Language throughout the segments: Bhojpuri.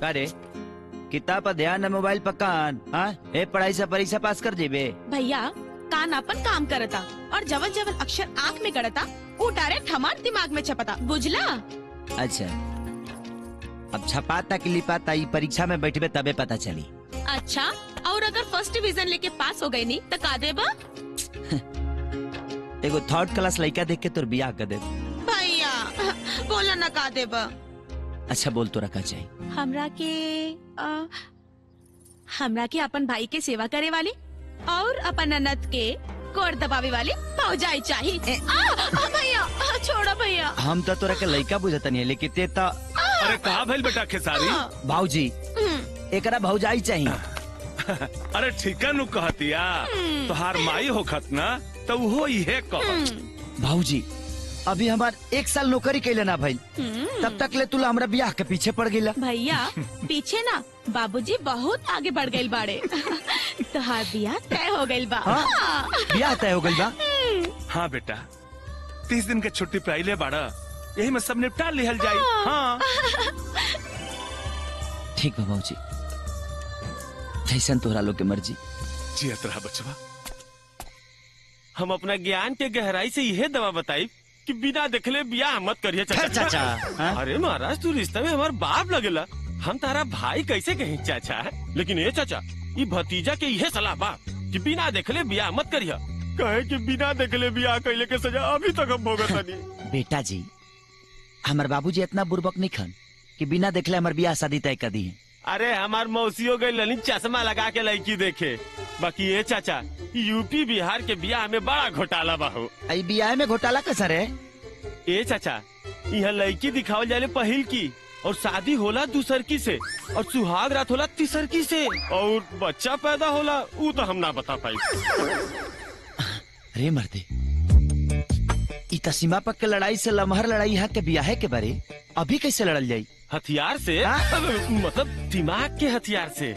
का रे किताब पर ध्यान है मोबाइल पर कान हाँ ए पढ़ाई से परीक्षा पास कर जेबे भैया कान अपन काम करता और जवन जवन अक्षर आँख में गड़ता वो डायरेक्ट हमार दिमाग में छपता बुझला अच्छा अब छपाता कि लिपाता ई परीक्षा में बैठबे तबे पता चली अच्छा और अगर फर्स्ट डिवीजन लेके पास हो गई नी तो का देबा एगो थर्ड क्लास लड़का देख के तोर बियाह कर दे भैया बोला ना का देबा अच्छा बोल तो रखा चाहिए हमरा के अ, हमरा के अपन भाई के सेवा करे वाली और अपन ननद के कोर दबावे वाली फौजाई चाहिए आ, आ, भैया आ, छोड़ो भैया हम तो तोरा के लड़का बुझतनी है लेकिन ते तो अरे कहा भइल बेटा खेसारी आ, भाऊजी हम्म, एकरा भौजाई चाहिए अरे ठीका नु कहतिया तोहार माई होखत ना तो वो इहे कह हम्म, भाऊजी अभी हमार एक साल नौकरी कैले ना भाई हम्म। तब तक ले तुला हमरा बियाह के पीछे पड़ गईला भैया पीछे ना बाबूजी बहुत आगे बढ़ गए बाड़े तोहार बियाह तय हो गइल बा हाँ? हाँ। बियाह तय हो गई बा हाँ बेटा तीस दिन के छुट्टी पाइले बाड़ा यही में सब निपटा लिहल जाई हाँ ठीक बा भाऊजी जैसन तोहरा लोग के मर्जी जियत रहा बचवा हम अपना ज्ञान के गहराई से यह दवा बताई कि बिना देखले बियाह मत करिए फिर चाचा हाँ? अरे महाराज तू रिश्ते में हमार बाप लगेला हम तारा भाई कैसे कहीं चाचा लेकिन ये चाचा ये भतीजा के यह सलाह बा कि बिना देखले बियाह मत करिया कहे कि बिना देखले बियाह कैले के सजा अभी तक हम भोगत नहीं बेटा जी हमार बाबूजी इतना बुर्बक नहीं खन कि बिना देखले हमार बियाह शादी तय कर दी है अरे हमार मौसियों गई ललित चश्मा लगा के लड़की देखे बाकी ये चाचा यूपी बिहार के बियाह में बड़ा घोटाला बा हो आई बियाह में घोटाला कैसा रे ए चाचा यहाँ लड़की दिखावल जाले पहिल की और शादी होला दूसर की से और सुहाग रात होला तीसर की से और बच्चा पैदा होला वो तो हम ना बता पाई रे मर्दे ई त सीमा पक के लड़ाई से लमहर लड़ाई यहाँ के बियाहे के बारे अभी कैसे लड़ल जाई हथियार से हाँ? मतलब दिमाग के हथियार से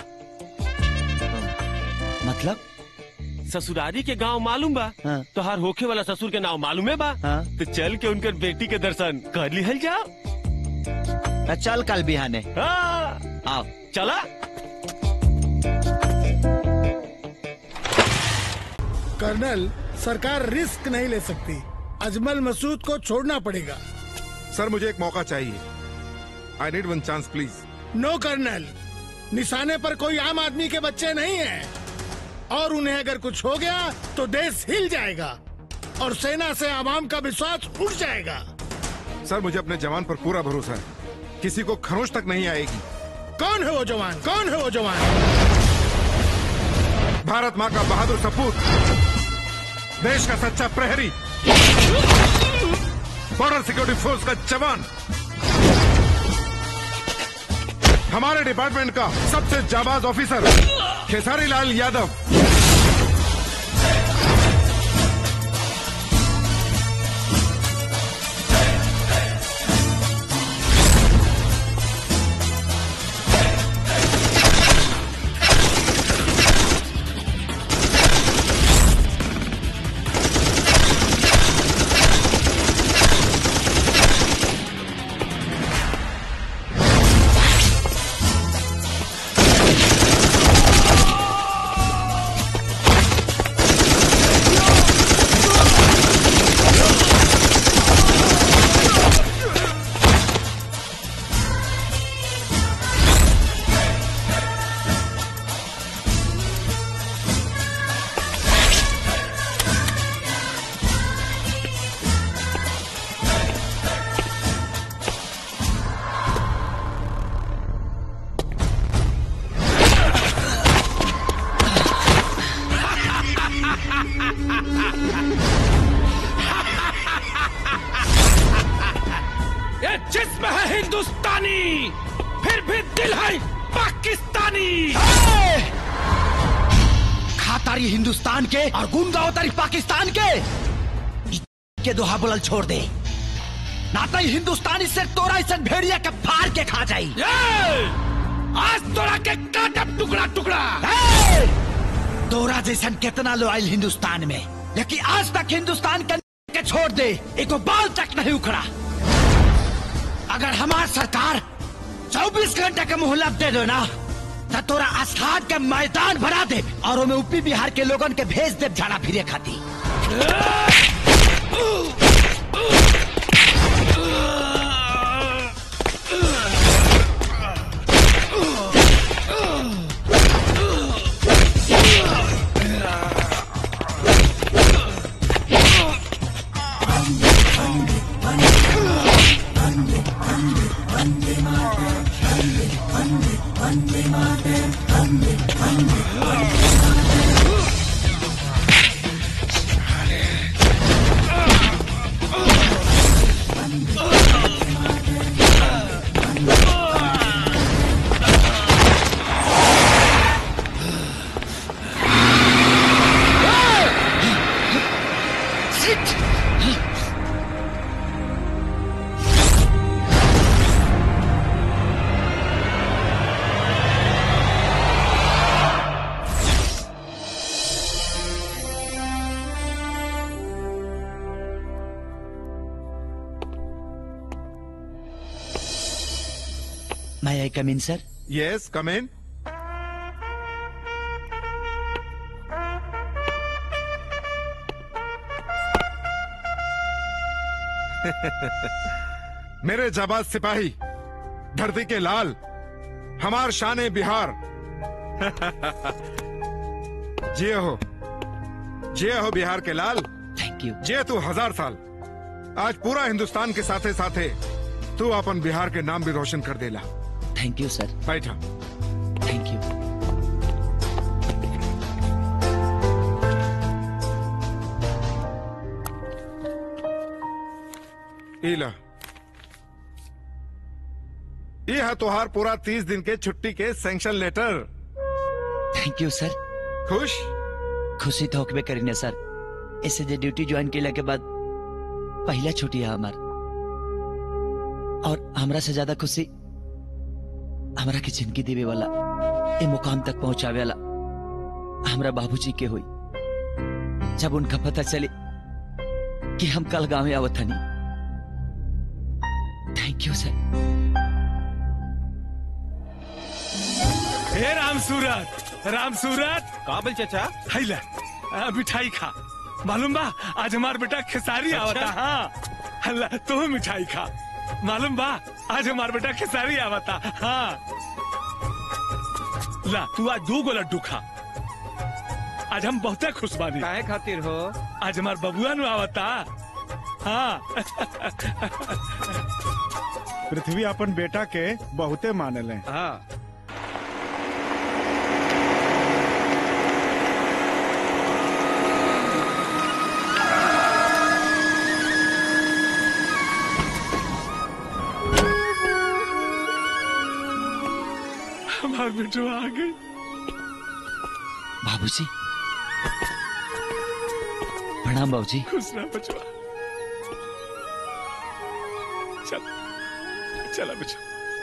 मतलब ससुरारी के गांव मालूम बा हाँ। तोहार होखे वाला ससुर के नाम मालूम है बा हाँ। तो चल के उनकर बेटी के दर्शन कर लिहल जाओ त चल कल बिहाने हाँ, आओ चला कर्नल सरकार रिस्क नहीं ले सकती अजमल मसूद को छोड़ना पड़ेगा सर मुझे एक मौका चाहिए I need one chance please no colonel निशाने पर कोई आम आदमी के बच्चे नहीं हैं और उन्हें अगर कुछ हो गया तो देश हिल जाएगा और सेना से आवाम का विश्वास उठ जाएगा सर मुझे अपने जवान पर पूरा भरोसा है किसी को खरोच तक नहीं आएगी कौन है वो जवान कौन है वो जवान भारत माँ का बहादुर सपूत देश का सच्चा प्रहरी बॉर्डर सिक्योरिटी फोर्स का जवान हमारे डिपार्टमेंट का सबसे जाबाज ऑफिसर खेसारी लाल यादव ये जिस्म है हिंदुस्तानी फिर भी दिल है पाकिस्तानी खातारी हिंदुस्तान के और गुंगावतारी पाकिस्तान के ई के दोहा बोलल छोड़ दे नाता ही हिंदुस्तानी से तोरा इसन भेड़िया के फाड़ के खा जाई ये! आज तोरा के काटब टुकड़ा टुकड़ा ए! तोरा जैसन कितना लो आयल हिंदुस्तान में लेकिन आज तक हिंदुस्तान के के छोड़ दे एको बाल तक नहीं उखड़ा अगर हमार सरकार चौबीस घंटे का मोहलत दे दो ना तो तोरा आस्थान के मैदान भरा दे और ओमे यूपी बिहार के लोगन के भेज दे झाड़ा फिरे खाती मैं आई कम इन सर यस कम इन मेरे जाबाज सिपाही धरती के लाल हमार शान बिहार जिये हो जिये हो बिहार के लाल थैंक यू जिये तू हजार साल आज पूरा हिंदुस्तान के साथे साथे तू अपन बिहार के नाम भी रोशन कर देला थैंक यू सर बैठा थैंक यू इला ये है तुहार पूरा तीस दिन के छुट्टी के sanction letter thank you sir खुश खुशी तो होकबे करीने सर ऐसे जे ड्यूटी ज्वाइन केला के बाद पहला छुट्टी है हमार और हमरा से ज्यादा खुशी हमरा के जिंदगी देवे वाला ए मुकाम तक पहुंचावे वाला हमरा बाबूजी के हुई जब उनका पता चले कि हम कल गांव आवत हनी थैंक यू सर हे राम सूरत राम सूरत काबिल चाचा हैला आ, मिठाई खा मालूम बा आज हमार बेटा खेसारी आवता हाँ हल्ला तू मिठाई खा मालूम बा आज हमार बेटा खेसारी आवता हाँ ला तू आज दो गो लड्डू खा आज हम बहुते खुश बानी काहे खातिर हो आज हमार बबुआ नु आवता हाँ पृथ्वी अपन बेटा के बहुते मानले हाँ हमार बेटो आ गई बाबूजी प्रणाम बाबूजी खुश रह बचवा चल चला बचवा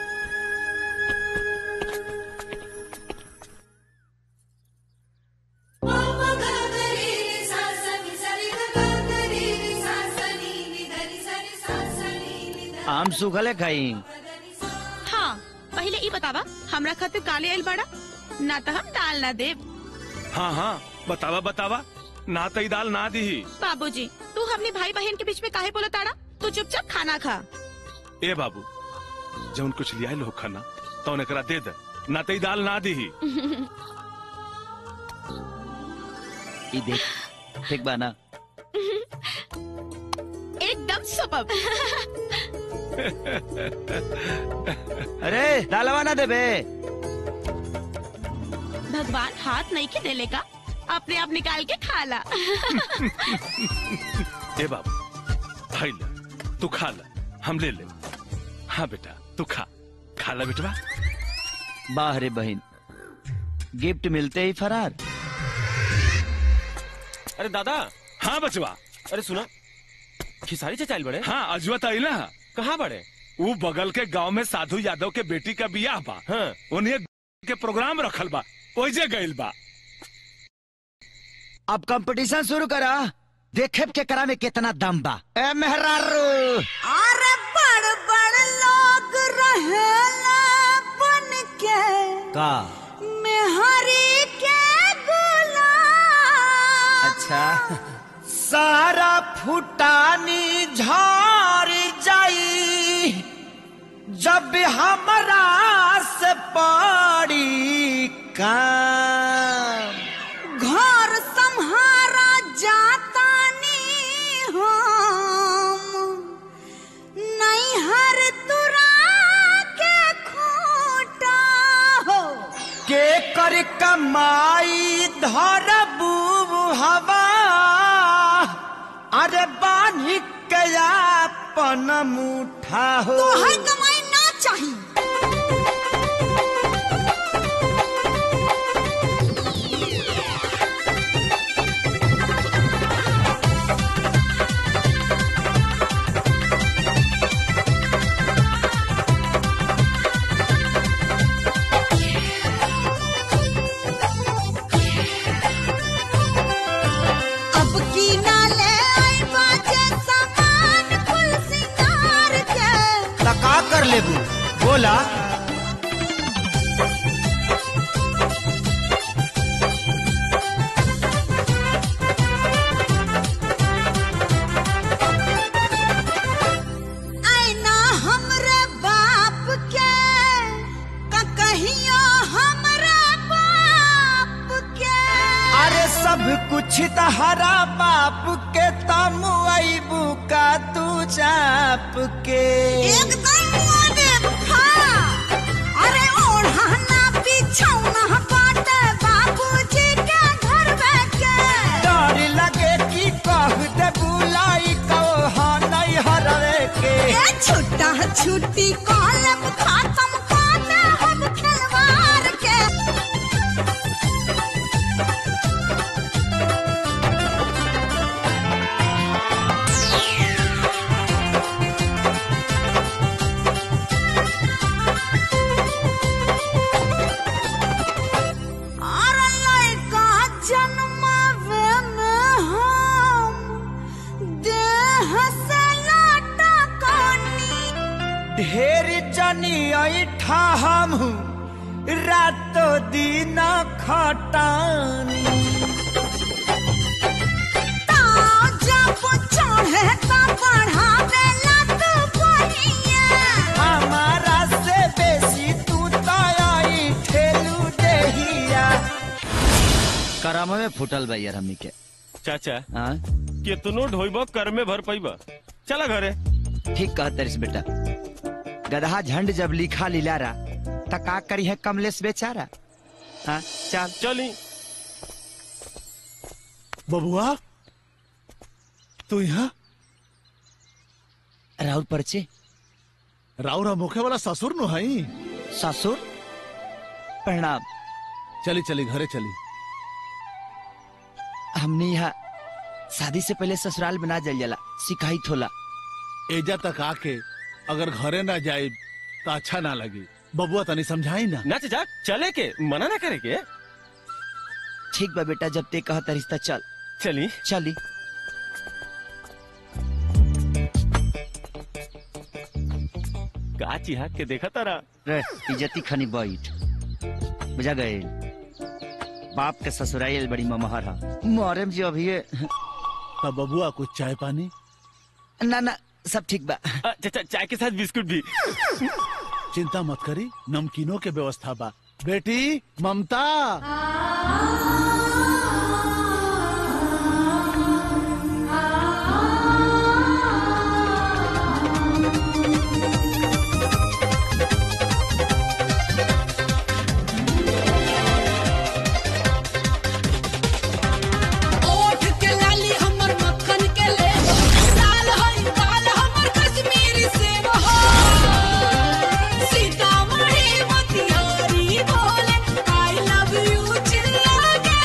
आम सूखले खाई हाँ पहले ई बतावा हमरा खातिर काले आइल बड़ा ना तो हम दाल ना देब हाँ हाँ बतावा बतावा ना तई दाल ना दी बाबूजी तू हमने भाई बहन के बीच में काहे बोला ताड़ा तू चुपचाप खाना खा ए बाबू जौन कुछ लिया लो खाना तो एकरा दे दे ना तई दाल ना दी ई देख ठीक बा ना एकदम सुपर अरे दालवा ना देबे भगवान हाथ नहीं के देले का अपने आप निकाल के खा ला ए बाबू भाई ले तू खा ले हम ले ले हाँ बेटा तू खा खा ले बेटवा वाह रे बहन गिफ्ट मिलते ही फरार अरे दादा हाँ बचवा अरे सुना खिसारी चचाइल बड़े हाँ अजवा तई ना कहाँ बड़े वो बगल के गांव में साधु यादव के बेटी का बियाह बा हाँ उन्हें के प्रोग्राम रखल बा ओइजे गइल बा अब कंपटीशन शुरू करा देखे के करा में कितना दम बा ए मेहरारू अरे बड़ बड़ लोग रहेला का मेहरी के गुलाम अच्छा सारा फुटानी झार जाई जब हमरा से पड़ी काम घर संहारा जातानी हम नैहर तुरा के खूटा हो के कर कमाई धर हवा अरे बानी कया पन मुठा हो तो हर कमाई ना चाहिए अब की ना ले आई बाजे सामान कुल सिंगार के त का कर लेबू बोला आईना हमरे बाप के का कहियो हमरे बाप के अरे सब कुछ तहरा बाप के तम अबू का तू चाप के एकदम मोने हाँ अरे ओढ़ाना बिछौना बाटे बाबूजी के घर के डर लगे कि कह दे बुलाई कहो नहीं हरवे के ए छुट्टा छुट्टी कॉलम खत्म काटे हम खिलवाड़ के अरे लड़का जन्मावे में हम देह से लाटा कानी ढेर जनी ऐठा हम रातो दिन खटानी ताव जब चढ़े त बढ़ावे लत बनिया हमारा से बेसी तू तई ठेलू देहिया करम में फुटल बा यार हमनी के चाचा हाँ कितनो ढोइब कर में भर पैब चला घरे ठीक कह तरिस बेटा गदहा झंड जब लिखा लिलारा त का करी है कमलेश बेचारा हाँ चल चली बबुआ तू यहाँ राहुल परचे राउरा मुखे वाला ससुर नु हई ससुर प्रणाम चली चली घरे चली हमने यहाँ शादी से पहले ससुराल बना जल जाला शिकायत होला एजा तक आके अगर घरे ना जाए तो अच्छा ना लगी बबुआ तनी समझाई ना ना चाचा चले के मना ना करे के ठीक बा बेटा जब ते कहता रिश्ता चल चली चली का चिहा के देखा तारा रे इज्जती खनी बैठ बुझा गए बाप के ससुराल बड़ी ममहर है मोहरम जी अभी तब बबुआ कुछ चाय पानी ना ना सब ठीक बा अ, चाचा चाय के साथ बिस्कुट भी चिंता मत करी नमकीनों के व्यवस्था बा बेटी ममता ओठ के लाली हमर मक्खन के ले लाल हई लाल हमर कश्मीरी सेब हो सीतामढ़ी मोतिहारी बोले आई लव यू चिल्ला के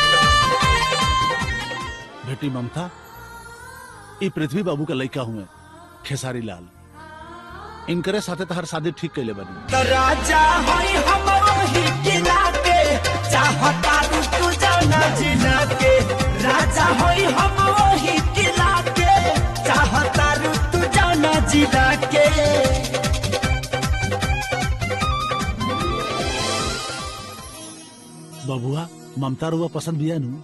बेटी ममता ई पृथ्वी बाबू का लड़का हुए खेसारी लाल इनकरे साथे तहर शादी ठीक कैले बनी तो राजा हई हमरो ही किला के चाहता तू तू जाना जिला के राजा हई हमरो ही किला के चाहता तू जाना जिला के ममता रुआ पसंद बिया नु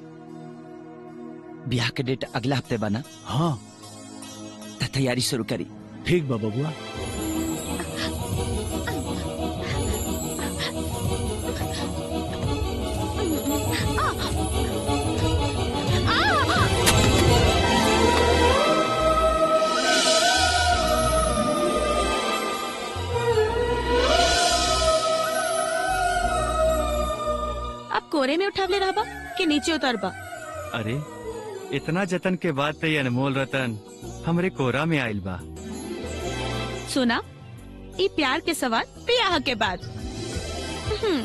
ब्याह के डेट अगला हफ्ते बना हाँ त तैयारी शुरू करी ठीक बा बबुआ अब कोरे में उठावले रहबा कि नीचे उतरबा अरे इतना जतन के बाद तो ये अनमोल रतन हमरे कोरा में आइल बा सुना ई प्यार के सवाल ब्याह के बाद हम्म,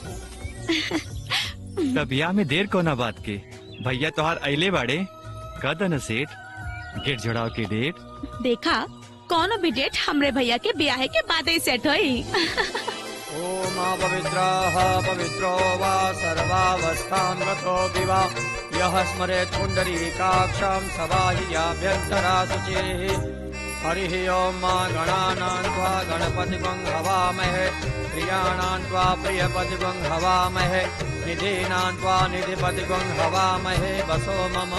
तब ब्याह में देर कोना बात के भैया तोहार अइले बाड़े कद न सेठ गेट जोड़ाव के डेट देखा कौनो भी डेट हमरे भैया के ब्याह के बाद ही सेट होई ओम पवित्रः पवित्रो वा सर्वावस्थां गतो विवा यः स्मरेत् पुण्डरीकाक्षं सवाहियाभ्यन्तरा शुचिः हरिः ॐ मा गणानां त्वा गणपतिगं हवामहे प्रियाणां त्वा प्रियपतिगं हवामहे निधीनां त्वा निधिपतिगं हवामहे वसो मम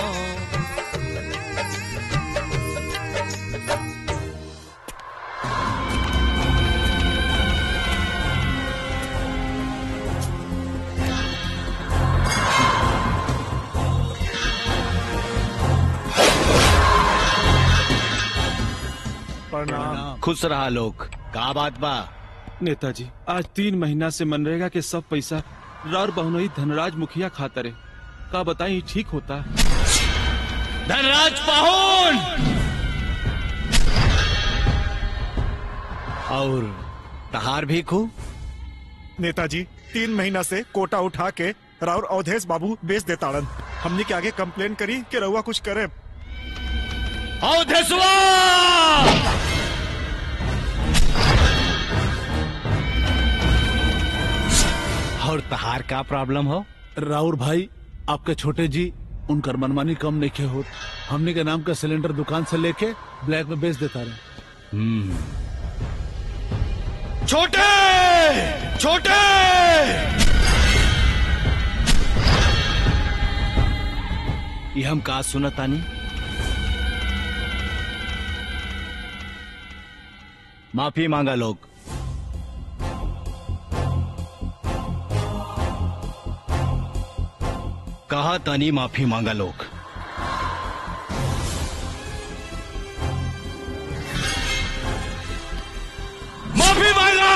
प्रणाम खुश रहा लोग का बात बा नेताजी आज तीन महीना से मनरेगा के सब पैसा रार बहुनई धनराज मुखिया खातरे का बताई ठीक होता धनराज पाहुन और तहार भी खू नेताजी तीन महीना से कोटा उठा के राउर अवधेश बाबू बेच देताड़न हमने के आगे कंप्लेन करी कि रउआ कुछ करे अवधेशवा और तहार का प्रॉब्लम हो राउर भाई आपके छोटे जी उनकर मनमानी कम नहीं के होत हमने के नाम का सिलेंडर दुकान से लेके ब्लैक में बेच देता रहे छोटे छोटे ये हम का सुनतानी माफी मांगा लोग कहा तानी माफी मांगा लोग माफी मांगा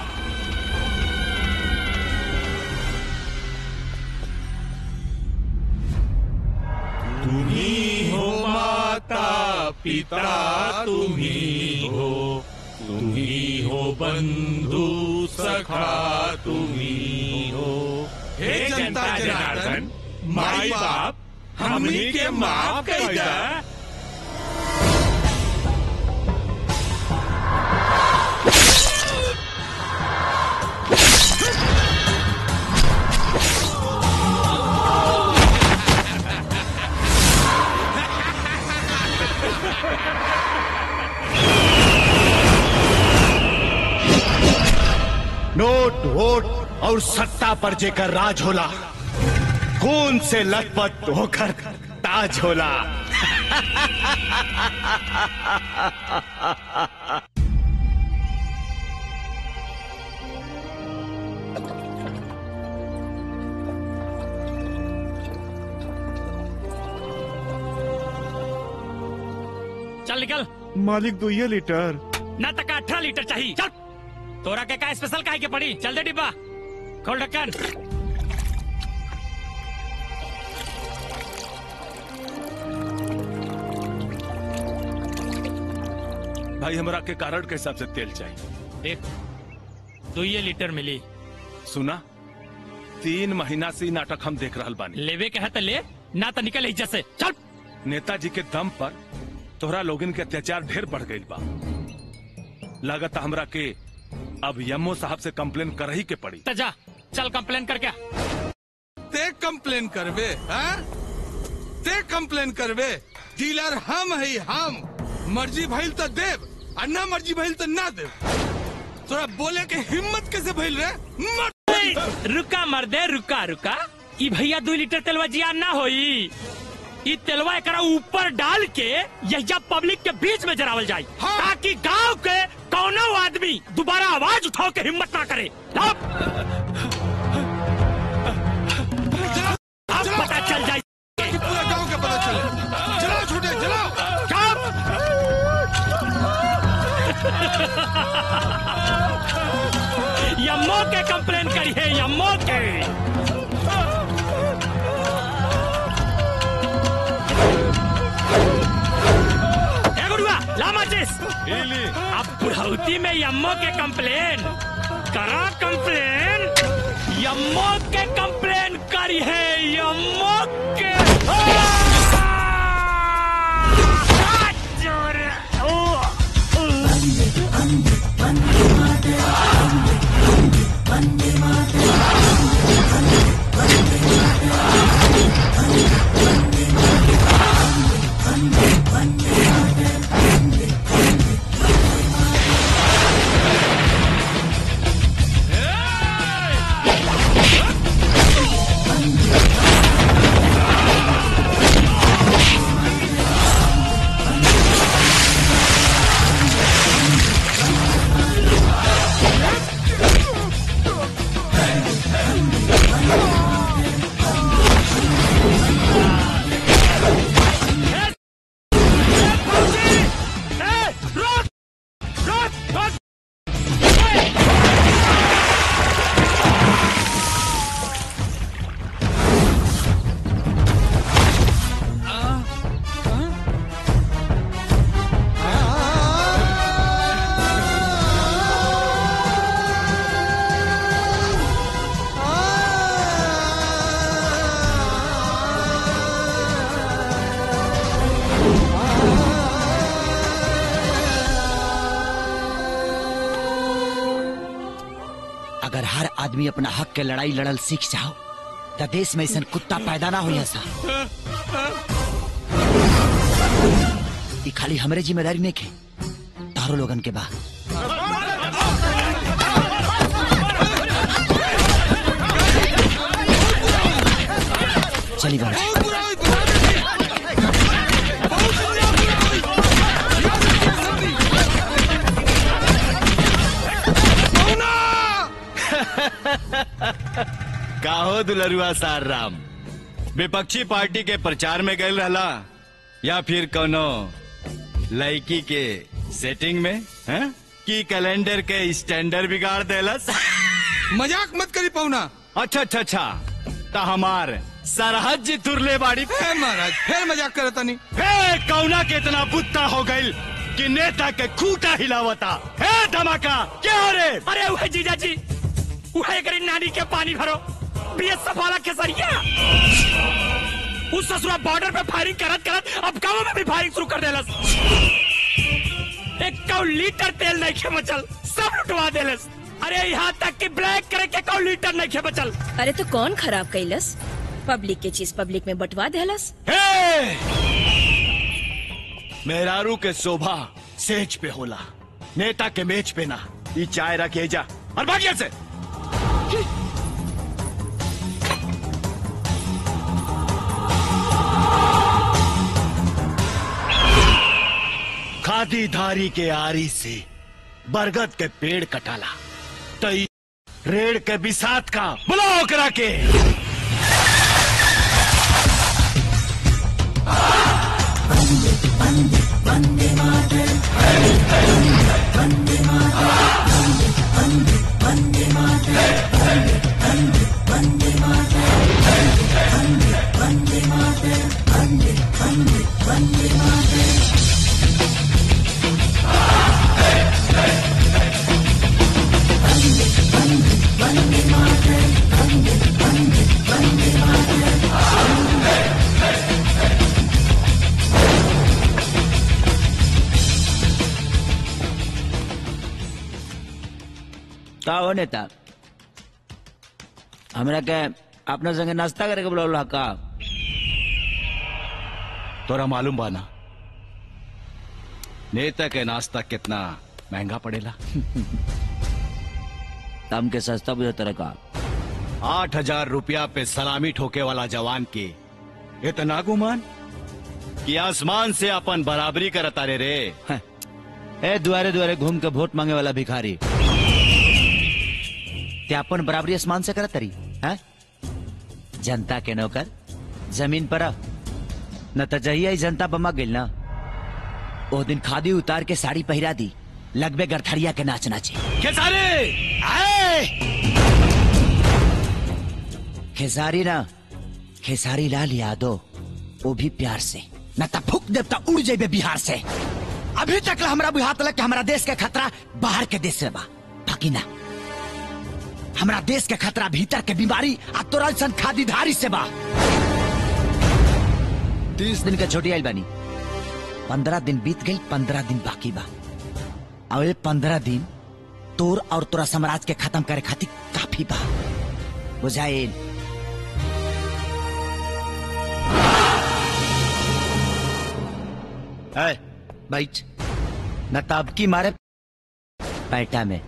तुम्ही हो माता पिता तुम्ही हो तुम्ही हो बंधू सखा तुम्ही हो हे जनता जनार्दन माई बाप हमनी के माफ कर दा नोट वोट और सत्ता पर जेकर राज होला खून से लथपथ होकर ताज होला चल निकल मालिक दुइये लीटर ना तक अठारह लीटर चाहिए चल तोरा के का स्पेशल काहे के पड़ी चल दे डिब्बा खोल ढक्कन भाई हमरा के कारण के हिसाब से तेल चाहिए देख दो ये लीटर मिली सुना तीन महीना से ई नाटक हम देख रहल बानी लेवे के है तो ले ना तो निकल इज्जत से चल नेताजी के दम पर तोहरा लोगन के अत्याचार ढेर बढ़ गई बा लागत हमरा के अब यमो साहब से कंप्लेन कर ही के पड़ी तो जा चल कंप्लेन कर क्या ते कंप्लेन करबे हाँ? ते कंप्लेन करबे डीलर हम है हम मर्जी भइल तो देव और ना मर्जी भइल तो ना देव तोरा बोले के हिम्मत कैसे भइल रे मर रुका मर्दे रुका रुका ई भैया दो लीटर तेलवा जियान ना होई ई तेलवा एकरा ऊपर डाल के यहिया पब्लिक के बीच में जरावल जाए ताकि गांव के कौनो आदमी दोबारा आवाज उठाओ के हिम्मत ना करे अब अब पता चल जाए पूरा गांव का पता चले चलाओ छोटे चलाओ यम्मो के कंप्लेन करी है यम्मो के ए गुरुआ ला माचिस अब बुढ़ौती में यम्मो के कंप्लेन करा कंप्लेन यम्मो के कंप्लेन करी है यम्मो के अगर हर आदमी अपना हक के लड़ाई लड़ल सीख जाओ तो देश में ऐसा कुत्ता पैदा ना हो ऐसा ई खाली हमरे जिम्मेदारी नहीं के तारो लोगन के बा चली बाबा काहो दुलरुआ सार राम विपक्षी पार्टी के प्रचार में गए रहला या फिर कोनो लड़की के सेटिंग में हैं? की कैलेंडर के स्टैंडर्ड बिगाड़ देलस मजाक मत करी पौना अच्छा अच्छा अच्छा ता हमार सरहद जी तुरले बाड़ी है महाराज फिर मजाक करे तनी हे कौना के इतना बुत्ता हो गइल कि नेता के खूटा हिलावता हे धमाका क्या हो रे अरे वह जीजा जी वह करी नानी के पानी भरो बीएसएफ वाला खेसरिया उस ससुरा बॉर्डर पे फायरिंग करत करत अब गांव में भी फायरिंग शुरू कर देलस एक कौ लीटर तेल नहीं खे बचल सब लुटवा देलस अरे यहाँ तक कि ब्लैक करे के कौ लीटर नहीं खे बचल अरे तो कौन खराब कैलस पब्लिक के चीज पब्लिक में बंटवा देहलस हे! मेहरारू के शोभा सेज पे होला नेता के मेज पे ना ई चाय रखे जा और भागिया से खादी धारी के आरी से बरगद के पेड़ कटाला तई रेड़ के बिसात का बुलाओ करा के का हो नेता हमरा के अपना संगे नाश्ता करे के बोला का तोरा मालूम बाना नेता के नाश्ता कितना महंगा पड़ेला तम के सस्ता बुझा तरह का आठ हजार रुपया पे सलामी ठोके वाला जवान के इतना गुमान कि आसमान से अपन बराबरी करता रे रे ए दुआरे दुआरे घूम के वोट मांगे वाला भिखारी ते अपन बराबरी आसमान से करत तरी हैं? जनता के नौकर जमीन पर आ। न त जहिया ही जनता बमा गिल ना ओ दिन खादी उतार के साड़ी पहिरा दी लगबे गरथड़िया के नाच नाचे खेसारी आए खेसारी ना खेसारी लाल यादव वो भी प्यार से न त फूक देव त उड़ जेबे बिहार से अभी तक ला हमरा बुझात लग कि हमरा देश के खतरा बाहर के देश से बा बाकी ना हमरा देश के खतरा भीतर के बीमारी आ तोरल सन खादीधारी से बा तीस दिन के छोटी आइल बानी पंद्रह दिन बीत गई पंद्रह दिन बाकी बा और ये पंद्रह दिन तोर और तोरा साम्राज्य के खत्म करे खातिर काफी बा बुझाइल है बैठ न ताब की मारे पैटा में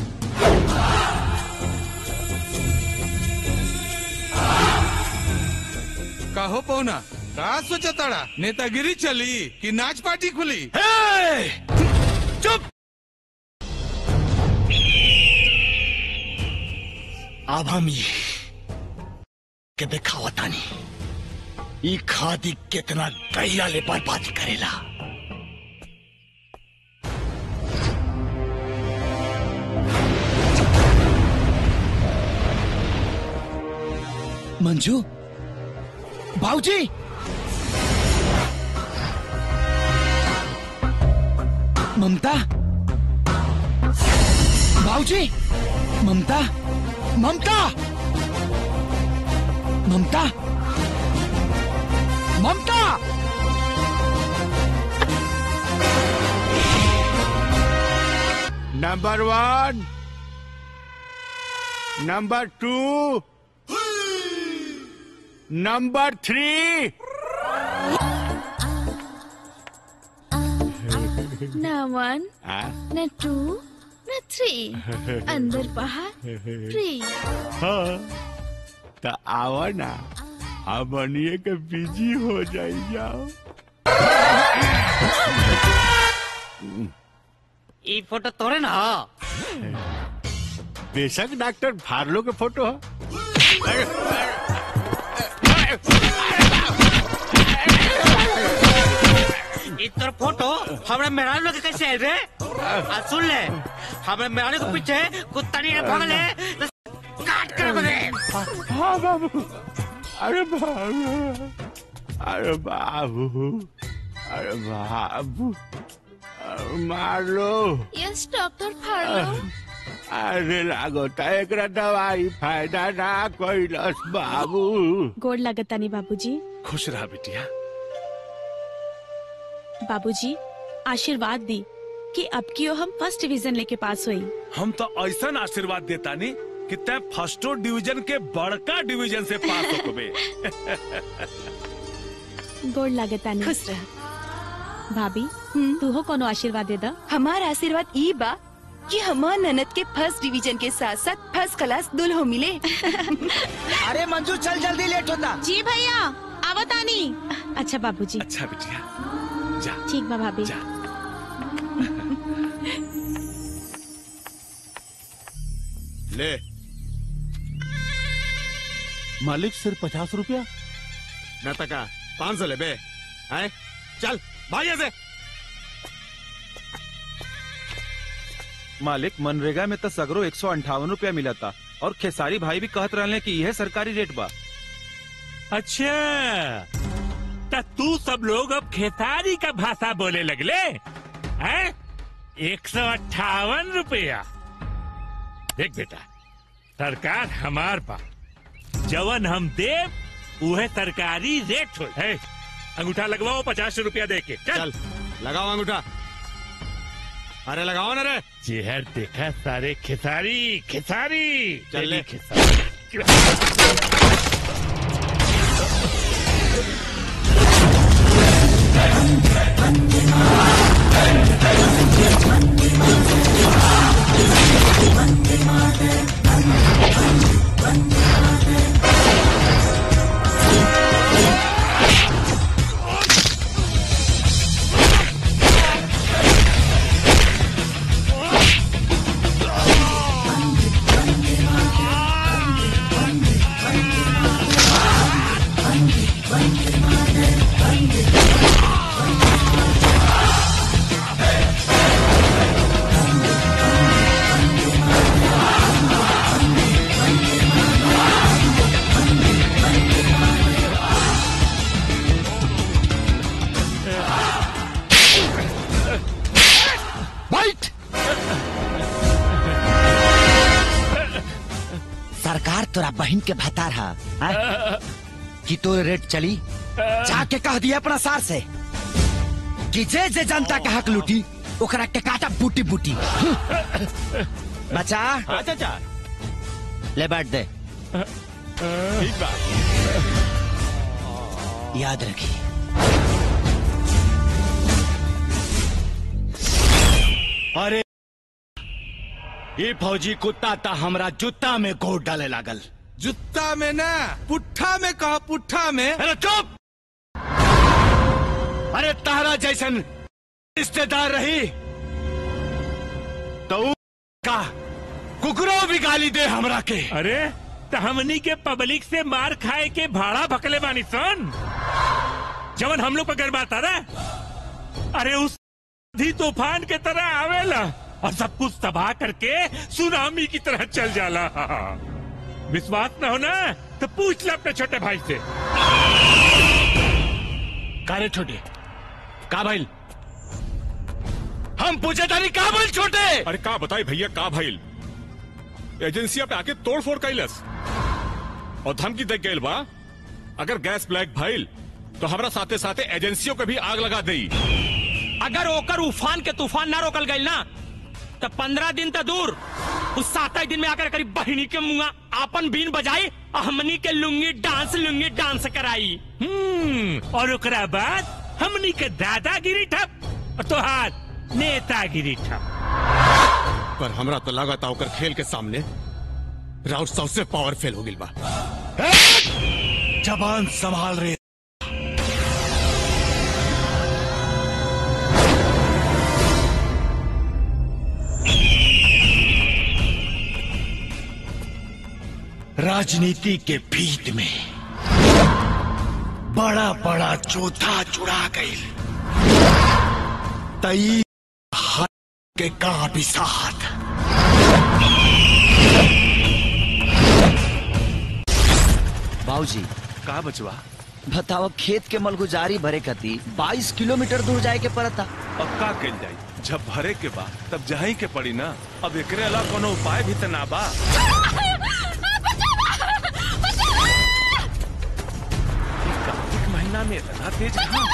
कहो पौना का सोचा ताड़ा नेतागिरी चली कि नाच पार्टी खुली चुप अब हम ये के दिखावतानी ई खादी कितना गहिरा ले बर्बादी करेला मंजू भाऊजी ममता भाऊजी Mamta Mamta Mamta Mamta number one number two number three न वन न टू न थ्री अंदर बाहर फ्री हाँ तो आओ ना हम बनिए के बिजी हो जाई जाओ ई फोटो तोरे ना बेशक डॉक्टर फार्लो के फोटो है ई तोर फोटो हमरा मेहरारू लोग के कैसे आइल रे आ सुन ले हमरा मेहरारू के पीछे कुत्ता नहीं भागले तो काट कर दे हाँ बाबू अरे बाबू अरे बाबू अरे बाबू अरे मार लो यस डॉक्टर फाड़ो अरे लागोता एकरा दवाई फायदा ना कैलस बाबू गोड़ लगतानी बाबूजी खुश रहा बिटिया बाबूजी आशीर्वाद दी कि अब की हम फर्स्ट डिवीजन लेके पास हुई हम तो ऐसा आशीर्वाद देता नहीं कि तय फर्स्टो डिवीजन के बड़का डिवीजन से पास हो कबे गोड़ लगतानी खुश रह भाभी तू हो कोनो आशीर्वाद दे दा हमार आशीर्वाद ई बा कि हमार ननद के फर्स्ट डिवीजन के साथ साथ फर्स्ट क्लास दुल्हो मिले अरे मंजू चल जल्दी लेट होता जी भैया आवतानी अच्छा बाबूजी अच्छा बिटिया जा ठीक बा भाभी ले मालिक सिर्फ पचास रुपया न तका पाँच सौ ले बे हैं चल भाई ऐसे मालिक मनरेगा में तो सगरो एक सौ अंठावन रूपया मिला था और खेसारी भाई भी कहत रहे कि यह सरकारी रेट बा अच्छा तो तू सब लोग अब खेसारी का भाषा बोले लगले हैं एक सौ अट्ठावन रुपया देख बेटा सरकार हमार बा जवन हम देव उहे सरकारी रेट हो है अंगूठा लगवाओ पचास रुपया दे के चल लगाओ अंगूठा अरे लगाओ ना रे चेहर देखा सारे खेसारी खेसारी चल ले। तेरी खेसारी Thank you. तोरा बहन के भतार हा हाँ? कि तो रेट चली जाके कह दिया अपना सार से कि जे जे जनता के हक लूटी ओकरा के काटा बूटी बूटी बचा हाँ चाचा ले बैठ दे ठीक बा याद रखी अरे ये फौजी कुत्ता ता हमरा जूता में गोड़ डाले लागल जुत्ता में ना पुट्ठा में कहा पुट्ठा में अरे चुप अरे तारा जैसन रिश्तेदार रही तो ऊ का कुकरो भी गाली दे हमरा के अरे तो हमनी के पब्लिक से मार खाए के भाड़ा भकले बानी सन जवन हम लोग पर गरबाता ना अरे उस आंधी तूफान के तरह आवेला और सब कुछ तबाह करके सुनामी की तरह चल जाला विश्वास न हो ना तो पूछ ले अपने छोटे भाई से कारे छोटे का भाई हम पूछे तारी का भाई छोटे अरे का बताई भैया का भाईल एजेंसिया पे आके तोड़ फोड़ कैलस और धमकी दे गईल बा अगर गैस ब्लैक भइल तो हमरा साथे साथे एजेंसियों के भी आग लगा दई अगर ओकर उफान के तूफान ना रोकल गई ना तो पंद्रह दिन तो दूर उस सात दिन में आकर करीब बहिनी के मुंगा आपन बीन बजाई और हमनी के लुंगी डांस लुंगी डांस कराई हम्म और ओकरा बाद हमनी के दादागिरी ठप और तोहार नेतागिरी ठप पर हमरा तो लगा था ओकर खेल के सामने राउत सबसे पावरफुल हो गिल बा जबान संभाल रहे राजनीति के भीत में बड़ा बड़ा चौथा चुरा गई तई हाथ के का भी साथ बाबूजी का बचवा बताओ खेत के मलगुजारी भरे कती 22 किलोमीटर दूर जाए के पड़ता अब का कल जाई जब भरे के बा तब जही के पड़ी ना अब एकरे अलावा कोनो उपाय भी त ना बा कार्तिक महीना में इतना तेज घाम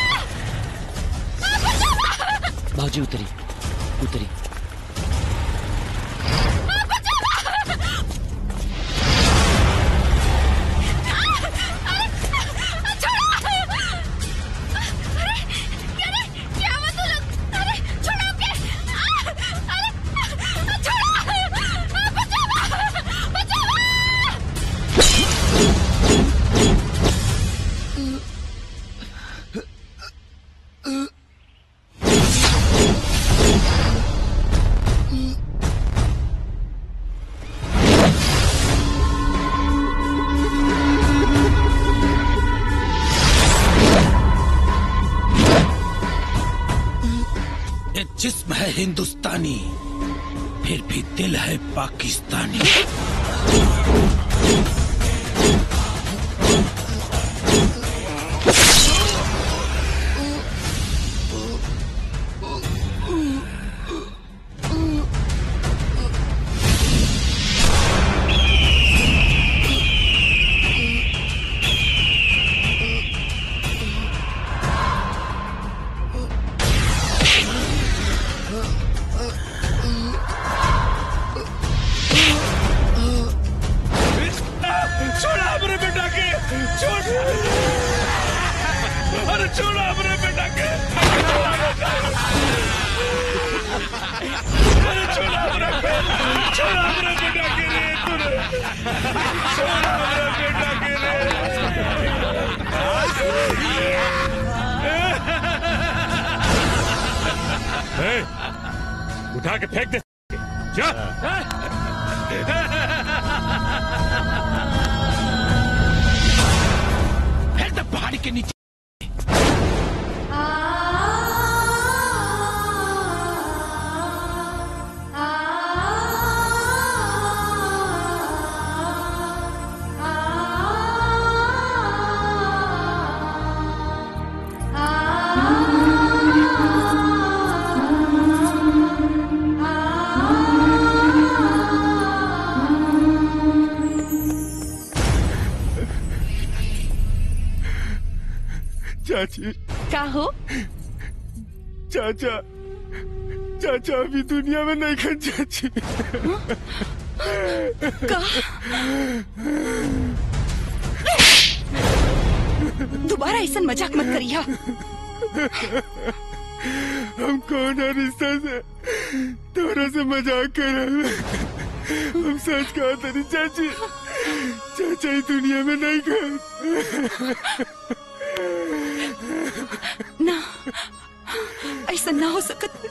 बाबूजी उतरी उतरी ये जिस्म है हिंदुस्तानी फिर भी दिल है पाकिस्तानी छोड़ा अपने बेटा के छोड़ अरे छोड़ा अपने बेटा के अरे छोड़ा अपने छोड़ा अपने बेटा के रे तूने छोड़ा अपने बेटा के रे ए, उठा के फेंक दे जा फिर तो पहाड़ी के नीचे आ चाची का हो चाचा चाचा अभी दुनिया में नहीं खन चाची दोबारा ऐसा मजाक मत करिया हम कौन है रिश्ता से तोरा से मजाक कर रहे हैं। हम सच कहा तेरी चाची चाचा ही दुनिया में नहीं खन ना ऐसा ना हो सकत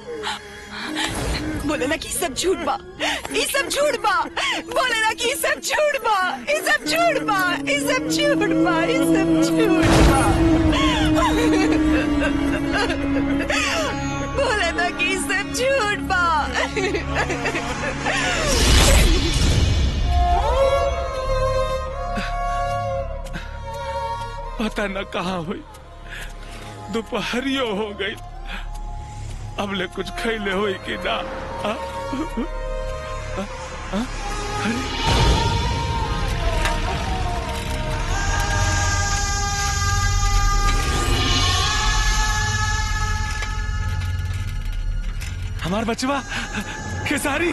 बोले ना कि ई सब झूठ बा ई सब झूठ बा बोले ना कि ई सब झूठ बा ई सब झूठ बा ई सब झूठ बा ई सब झूठ बा बोले ना कि ई सब झूठ बा पता न कहाँ हुई दोपहरियो हो गई अब ले कुछ खैले हुई कि ना आ? आ? आ? अरे हमार बचवा खेसारी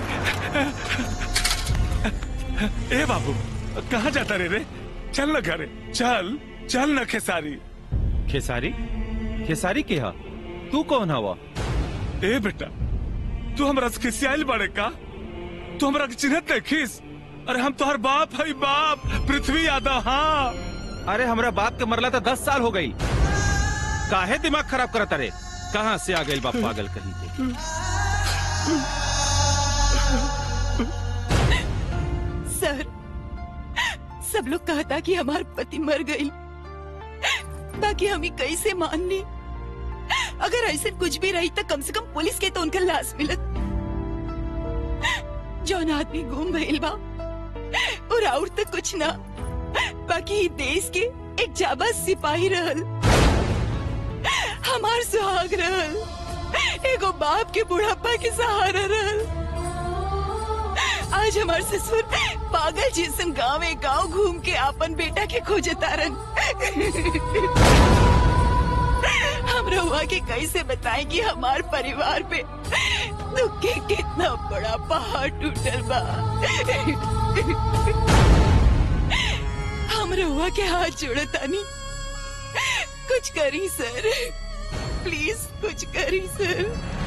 ए बाबू कहाँ जाता रे रे चल न घरे चल चल न खेसारी खेसारी खेसारी के हा तू कौन हवा ए बेटा तू हमरा से खिसियाल बड़े का तू हमरा के चिन्हत नहीं खिस अरे हम तोहर बाप है बाप पृथ्वी यादव हाँ अरे हमरा बाप के मरला तो दस साल हो गई काहे दिमाग खराब करत अरे कहाँ से आ गई बाप पागल कहीं के सर सब लोग कहता कि हमार पति मर गई बाकी हमें कैसे मान ली अगर ऐसे कुछ भी रही तो कम से कम पुलिस के तो उनका लाश मिलत जौन आदमी गुम भइल बा और और तो कुछ ना बाकी ई देश के एक जाबाज सिपाही रहल हमार सुहाग रहल एगो बाप के बुढ़ापा के सहारा रहल आज हमार ससुर पागल जैसन गाँव गांव घूम के आपन बेटा के खोजे तारन हम रहुआ के कैसे बताएं कि हमार परिवार पे दुख के कितना बड़ा पहाड़ टूटल बा हम रहुआ के हाथ जोड़तानी कुछ करी सर प्लीज कुछ करी सर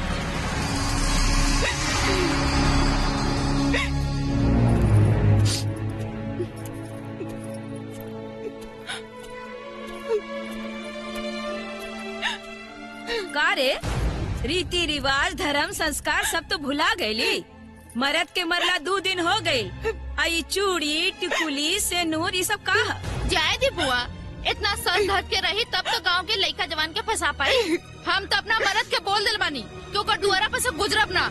का रे रीति रिवाज धर्म संस्कार सब तो भुला गईली मरद के मरला दो दिन हो गई आई चूड़ी टिकुली सेनूर ये सब का ह? जाए दी बुआ इतना सर धर के रही तब तो गांव के लड़का जवान के फंसा पाई हम तो अपना मरद के बोल दिल बानी क्योंकि डुअरा पे से गुजरब ना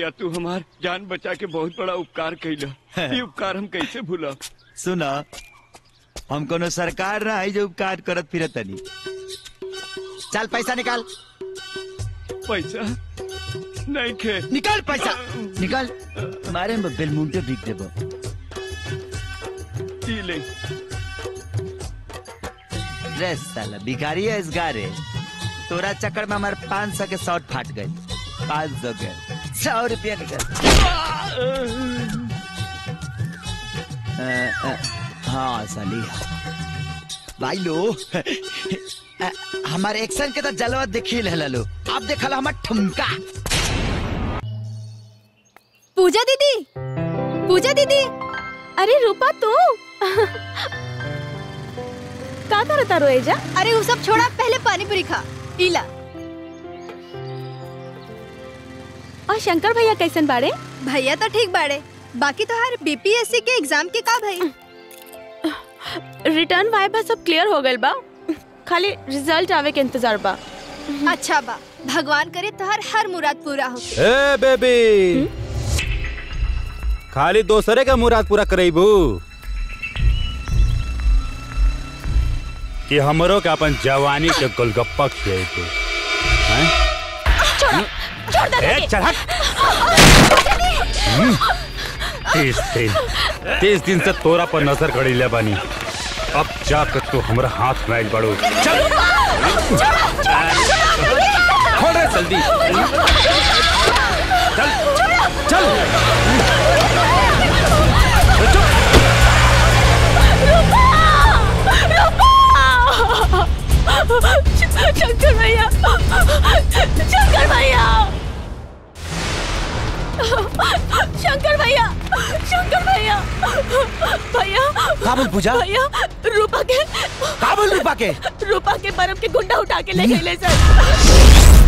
भैया तू हमार जान बचा के बहुत बड़ा उपकार कैला ये उपकार हम कैसे भूला सुना हम कोनो सरकार ना है जो उपकार करत फिरत तनी चल पैसा निकाल पैसा नहीं खे निकाल पैसा निकाल तुम्हारे में बेलमुंटे बिक देबो ई ले ड्रेस साला भिखारी है इस गारे तोरा चक्कर में हमारे पाँच सौ के शॉर्ट फाट गए पाँच सौ के सौ रुपया निकल अ, अ, हाँ साली भाई लो अ, हमारे एक्शन के तो जलवा देखी ले लो अब देखल हमार ठुमका पूजा दीदी पूजा दीदी अरे रूपा तू का करता रोएजा अरे वो सब छोड़ा पहले पानी पूरी खा पीला और शंकर भैया कैसन बाड़े भैया तो ठीक बाड़े बाकी तो हर बीपीएससी के एग्जाम के का भाई रिटर्न वाइबा सब क्लियर हो गइल बा खाली रिजल्ट आवे के इंतजार बा अच्छा बा भगवान करे तो हर हर मुराद पूरा हो ए बेबी खाली दोसरे का मुराद पूरा करेबू कि हमरो के अपन जवानी के गोलगप्पा खिएबू हैं छोड़ दे ए चल हट हम्म, तीस दिन तीस दिन से तोरा पर नजर गड़ी ले बानी अब जाकर तू हमरा हाथ में आइल बड़ू चल खोल रे जल्दी चल चल शंकर भैया शंकर भैया शंकर भैया शंकर भैया भैया काबुल पूजा? भैया रूपा के काबुल रूपा के रूपा के बर्फ के गुंडा उठा के ले गए ले सर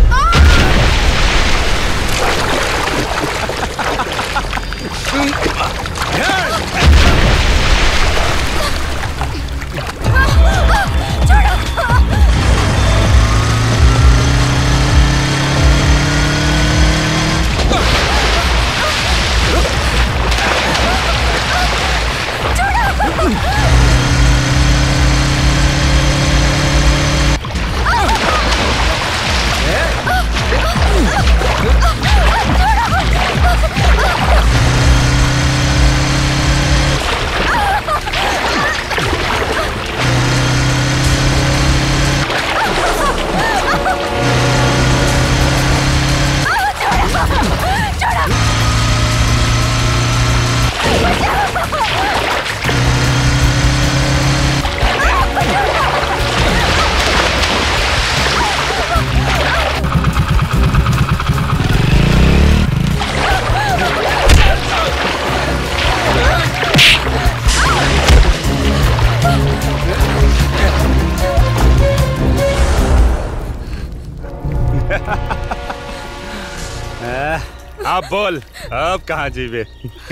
अब बोल अब कहाँ जीवे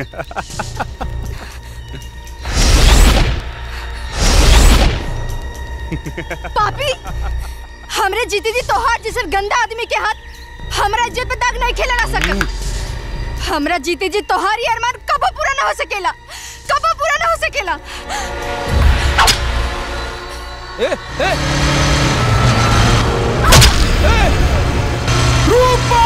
पापी हमरे जीती जी तोहार जैसे गंदा आदमी के हाथ हमरा इज्जत पे दाग नहीं खेला ना सकत हमरा जीते जी तोहार ये अरमान कबो पूरा ना हो सकेला कबो पूरा ना हो सकेला ए, ए, रूपा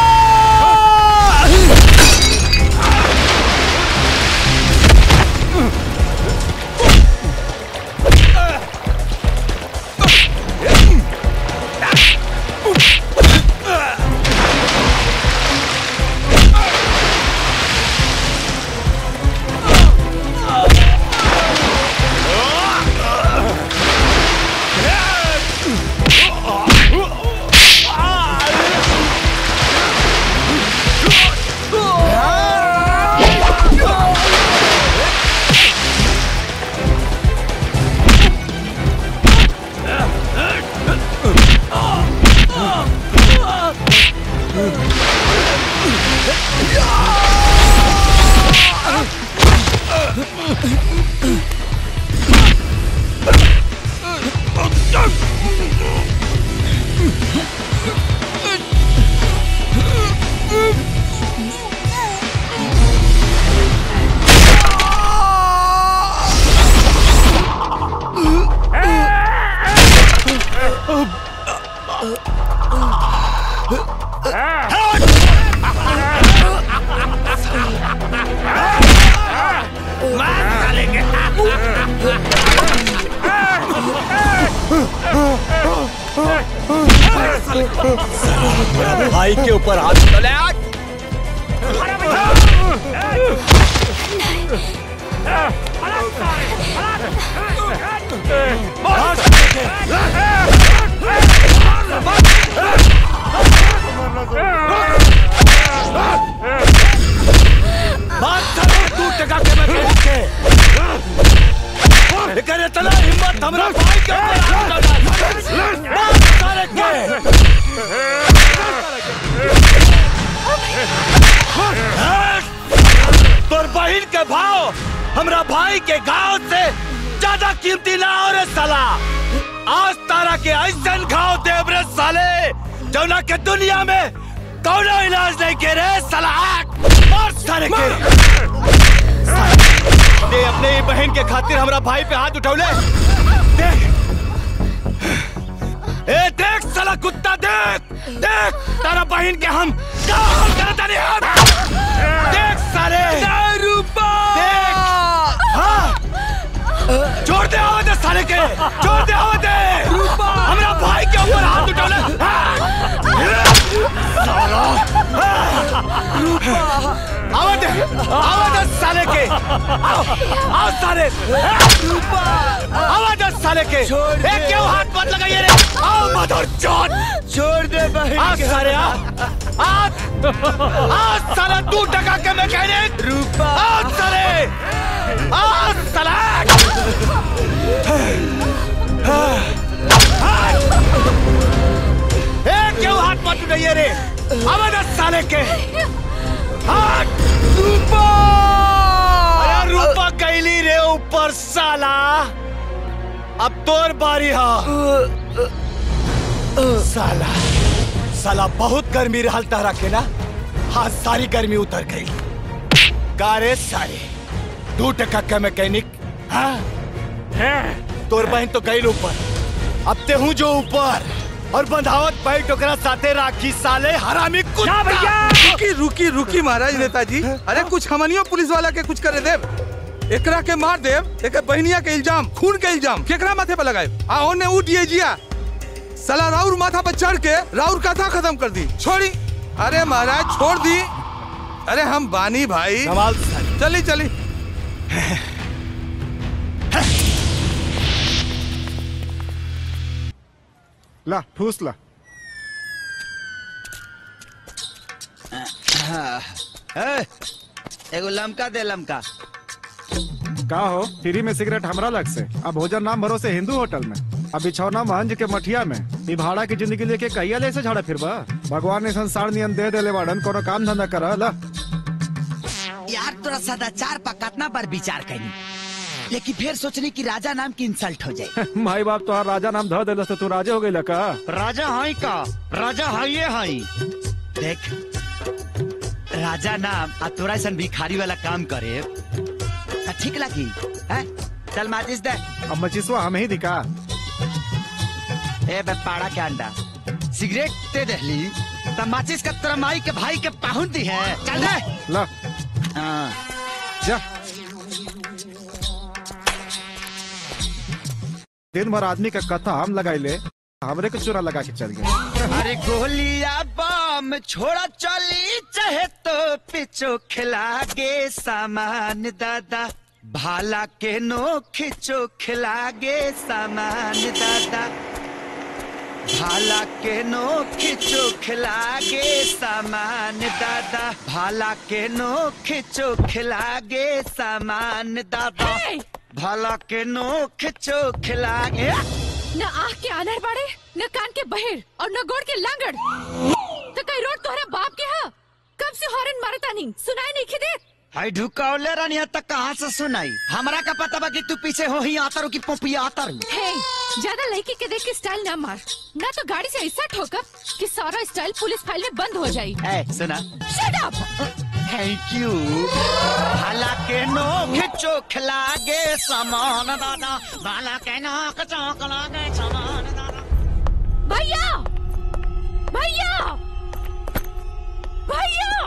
भाई के ऊपर हाथ चले आज बात करो तू टका के मैं कह के लेकिन इतना हिम्मत हमरा भाई के ऊपर हाथ डाला बात सारे के तोर बहिन के भाव हमरा भाई के गांव से ज्यादा कीमती ना हो रे साला आज तारा के ऐसा घाव देव रे साले जौना के दुनिया में कौनो इलाज नहीं के रे साला आग मार सारे के दे अपने ही बहन के खातिर हमरा भाई पे हाथ उठौले देख ए देख साला कुत्ता देख देख तारा बहन के हम क्या हाल करता नहीं हम देख साले रूपा देख हाँ छोड़ दे आवाज दे साले के छोड़ दे आवाज दे रूपा हमरा भाई के ऊपर हाथ उठौले साला रूपा आवाज दे आवाज दे साले के आओ आओ साले रूपा आवाज दे साले के ए क्यों हाथ मत लगाइए रे आओ मदर चोट छोड़ दे भाई आ साले आ आ आ साला तू टका के मैकेनिक रूपा आ साले आ साला ए क्यों हाथ मत उठाइए रे आवाज दे साले के हाथ रूपा अरे रूपा कैली रे ऊपर साला अब तोर बारी हा साला साला बहुत गर्मी रहल तारा के ना हाँ सारी गर्मी उतर गई कारे सारे दू टका के मैकेनिक हाँ तोर बहन तो गई ऊपर अब ते हूँ जो ऊपर और बंधावत बैठ ओकरा साथे राखी साले हरामी कुत्ता रुकी रुकी रुकी महाराज नेताजी अरे कुछ हमनियो पुलिस वाला के कुछ करे देव एकरा के मार देव एक बहनिया के इल्जाम खून के इल्जाम केकरा माथे पे लगाए आ ओने उठिए जिया साला राउर माथा पर चढ़ के राउर कथा खत्म कर दी छोड़ी अरे महाराज छोड़ दी अरे हम बानी भाई चली चली ला ठूस ला ए, एगो लमका दे लमका का हो फ्री में सिगरेट हमरा लग से अब भोजन नाम भरोसे हिंदू होटल में अब बिछौना महंज के मठिया में ई भाड़ा की जिंदगी लेके कहिया ले से झाड़ा फिरबा भगवान ने संसार नियम दे देले बाड़न कोनो काम धंधा कर ला यार तोरा सदाचार पर कितना बार विचार करी लेकिन फिर सोचनी कि राजा नाम की इंसल्ट हो जाए माई बाप तो राजा नाम ध देलस तो तू राजे हो गई का राजा हाई का राजा हाइये हाई देख राजा नाम आ तोरा ऐसा भिखारी वाला काम करे त ठीक लगी हैं चल माचिस दे अब मचिसवा हमें ही दिखा ए बे पाड़ा के अंडा सिगरेट दे दहली त माचिस का तोरा माई के भाई के पाहुन दी है चल दे ला हाँ जा दिन भर आदमी का कथा हम लगाई ले हमरे को चूरा लगा के चल गए अरे गोलिया बम छोड़ा चली चाहे तो पिछो खिला गे सामान दादा भाला के नो खिचो खिला गे सामान दादा भाला के नो खिचो खिला गे सामान दादा भाला के नो खिचो खिला गे सामान दादा भाला के नो खिचो खिला गे न आँख के आनर बाड़े न कान के बहेर और न गोड़ के लांगड़ तो कई रोड तोहरा बाप के हा कब से हॉर्न मारता नहीं सुनाई नहीं खिदे हाय ढुकावले रानी तक कहाँ से सुनाई हमरा का पता बा कि तू पीछे हो ही आता रू की पोपिया आता रू हे ज्यादा लड़की के देख के स्टाइल ना मार ना तो गाड़ी से ऐसा ठोकर कि सारा स्टाइल पुलिस फाइल में बंद हो जाई ए सुना शट अप थैंक यू भाला के नो खिचो खिला गे सामान दादा भाला के नो खिचो खिला गे सामान दादा भैया भैया भैया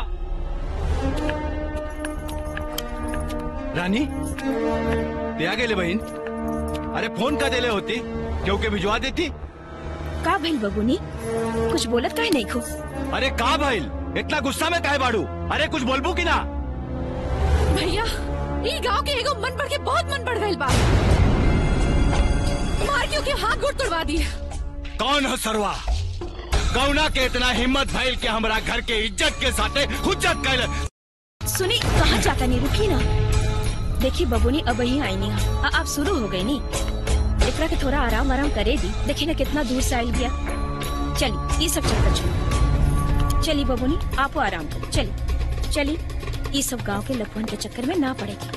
रानी ते आ गेले बहीण अरे फोन का दिले होती क्योंकि भिजवा देती का भइल बबुनी कुछ बोलत काहे नहीं खो अरे का भइल इतना गुस्सा में काहे बाड़ू अरे कुछ बोलबू की ना भैया ई गांव के एगो मन बढ़ के बहुत मन बढ़ गइल बा मार के ओके हाथ गोड़ तोड़वा दिए कौन है सरवा कौना के इतना हिम्मत भइल के हमरा घर के इज्जत के साथे हुज्जत कैल सुनी कहाँ जाता नहीं रुकी ना देखी बबुनी अब ही आई नहीं आ, अब शुरू हो गई नी एकरा के थोड़ा आराम आराम करे दी देखी ना कितना दूर से आयल गया चली ये सब चक्कर छोड़ चली बबुनी आपो आराम करो चली चली ये सब गांव के लखवन के चक्कर में ना पड़ेगी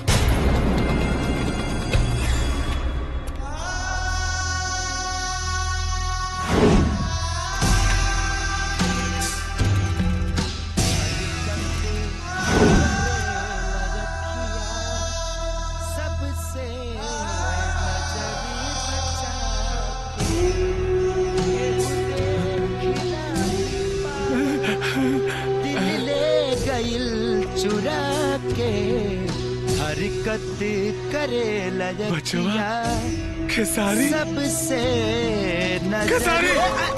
सबसे दिल ले गइल चुरा के हरकत करे लजकिया खेसारी सबसे खेसारी!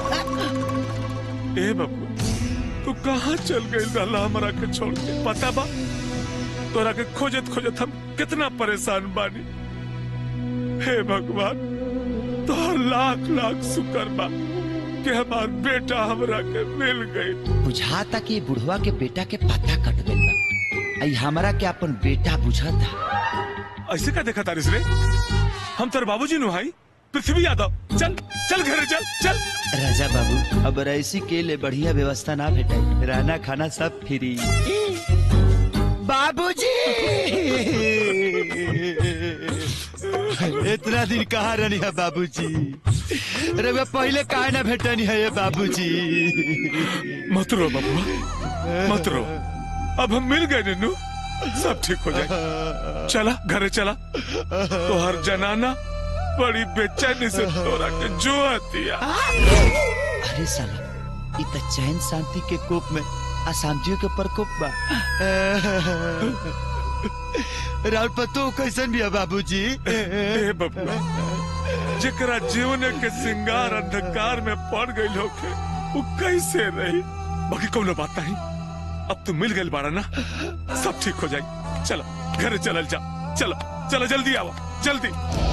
नजर ए बाबू तू कहाँ चल गई रहला हमरा के छोड़ के पता बा तोरा के खोजत खोजत हम कितना परेशान बानी हे भगवान तोहर लाख लाख शुक्र बा कि हमार बेटा हमरा के मिल गई बुझाता कि बुढ़वा के बेटा के पता कट गइल बा आई हमरा के अपन बेटा बुझाता ऐसे का देखा तारिस रे हम तेरे बाबूजी नु भाई पृथ्वी यादव चल चल घर चल चल राजा बाबू अब ऐसी के लिए बढ़िया व्यवस्था ना भेटे रहना खाना सब फ्री बाबूजी इतना दिन कहाँ रहनी है बाबूजी अरे मैं पहले काहे ना भेटनी है ये बाबूजी मत रो बबुआ मत रो अब हम मिल गए नन्नू सब ठीक हो जाए चला घरे चला तो हर जनाना बड़ी बेचैनी से तोरा के जो दिया अरे साला इ त चैन शांति के कोप में अशांतियों के प्रकोप बा राउत पतो कैसन भी है बाबूजी ए बबुआ जेकरा जीवन के सिंगार अंधकार में पड़ गई होके वो कैसे रही बाकी कोनो बात नहीं अब तू मिल गई बाड़ा ना सब ठीक हो जाए चलो घरे चलल जा चलो चलो जल्दी आओ जल्दी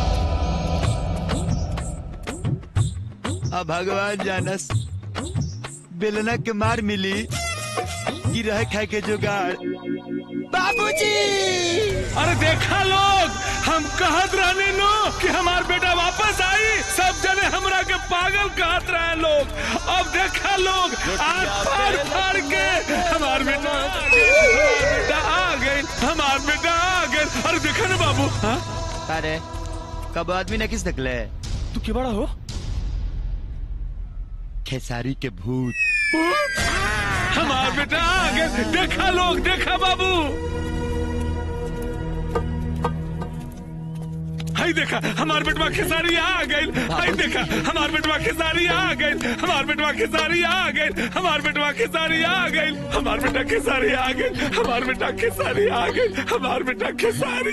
अब भगवान जानस बेलना के मार मिली कि रह खाए के जुगाड़ बाबूजी अरे देखा लोग हम कहत रहने नो कि हमार बेटा वापस आई सब जने हमरा के पागल कहत रहे लोग अब देखा लोग आग फाड़ फाड़ के हमार बेटा आ गए, हमार बेटा आ गए हमार बेटा आ गए अरे देखा ना बाबू हाँ अरे कब आदमी ने किस निकले तू क्यों बड़ा हो खेसारी के भूत हमार बेटा आ गए देखा लोग देखा बाबू हाय देखा हमार बेटवा खेसारी आ गई हाय देखा हमार बेटवा खेसारी आ गई हमार बेटवा खेसारी आ गई हमार बेटवा खेसारी आ गई हमार बेटा खेसारी आ गई हमार बेटा खेसारी आ गई हमार बेटा खेसारी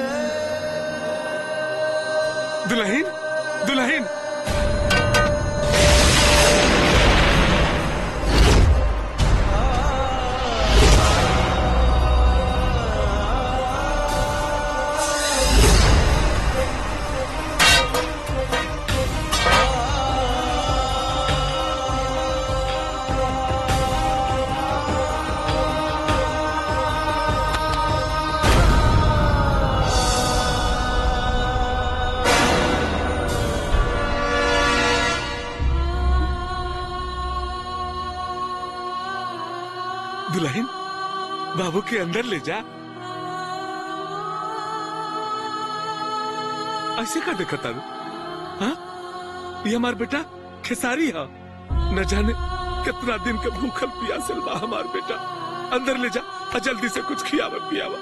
दुल्हन दुल्हन दुल्हन बाबू के अंदर ले जा ऐसे का देखा तारू हाँ ये हमार बेटा खेसारी है न जाने कितना दिन के भूखल प्यासल बा हमार बेटा अंदर ले जा और जल्दी से कुछ खियावा पियावा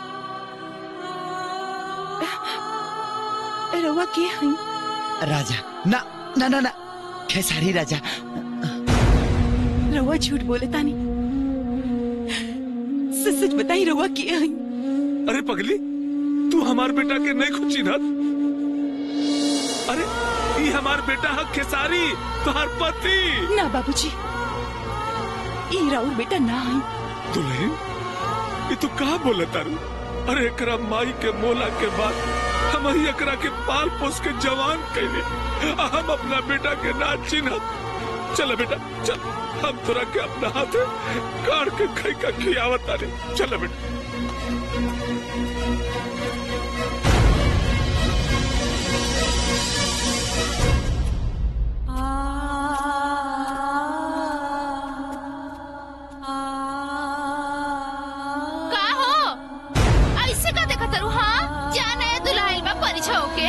रवा के हई राजा ना ना ना ना खेसारी राजा रवा झूठ बोले तानी सच सच बताई रवा के हई अरे पगली तू हमार बेटा के नहीं खुची ना अरे ये हमार बेटा है खेसारी तुहार पति ना बाबूजी ई राउर बेटा ना आई दुल्हन ये तू कहा बोला तारू अरे एकरा माई के मोला के बाद हम ही एकरा के पाल पोस के जवान कैले आ हम अपना बेटा के ना चिन्ह चल बेटा चल हम तोरा के अपना हाथ काट के खाई का खियावत तारे चल बेटा का हो ऐसे का देखा तरू हाँ जाना है दुल्हाइल बा परीक्षा होके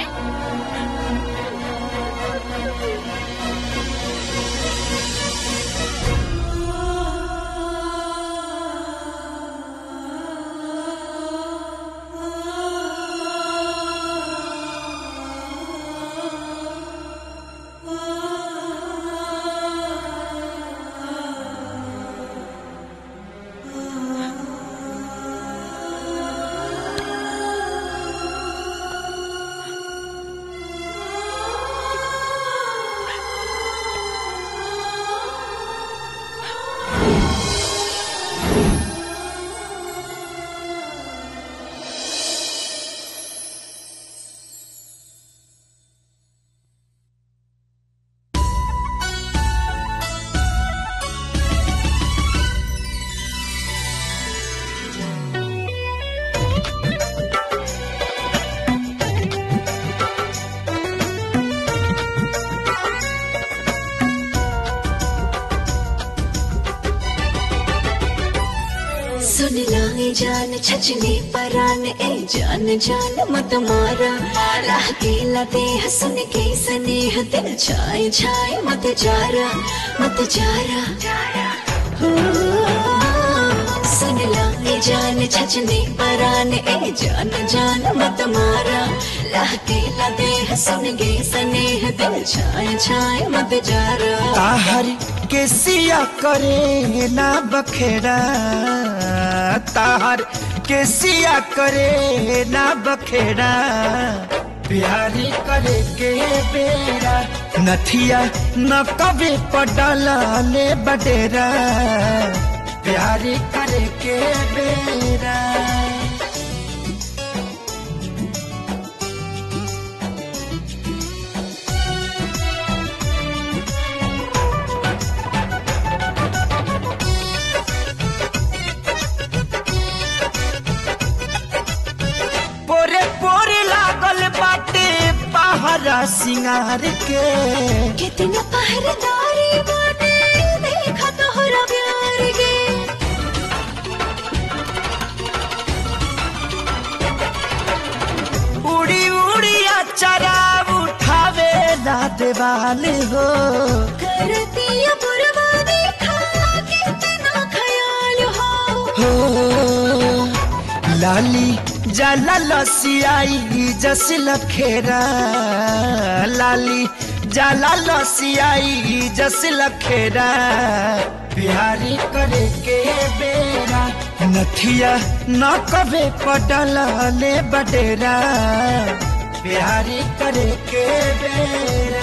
सुन लाए जान छचने परान ए जान जान मत मारा राह केला देह सुन के स्नेह दिल छाए छाए मत जारा मत जारा हो, सुन लाए जान छचने परान ए जान जान मत मारा राह केला देह सुन के स्नेह दिल छाए छाए मत जारा ताहर के सिया करे ना बखेड़ा ताहर के सिया करे ना बखेड़ा प्यारी करे के बेरा नथिया न कभी पडला ले बडेरा प्यारी करे के बेरा पोरे पोरे लागल बाटे पहरा सिंगार के कितना पहरेदारी बाटे देखा तोहरा प्यार गे उड़ी उड़ी अचरा उठावे ना देवाल हो करतिया बुरवा देखा कितना ख्याल हो हो लाली जाला लसियाई जस लखेरा लाली जाला लसियाई जस लखेरा प्यारी करे के बेरा नथिया न कबे पडला ले बडेरा प्यारी करे के बेरा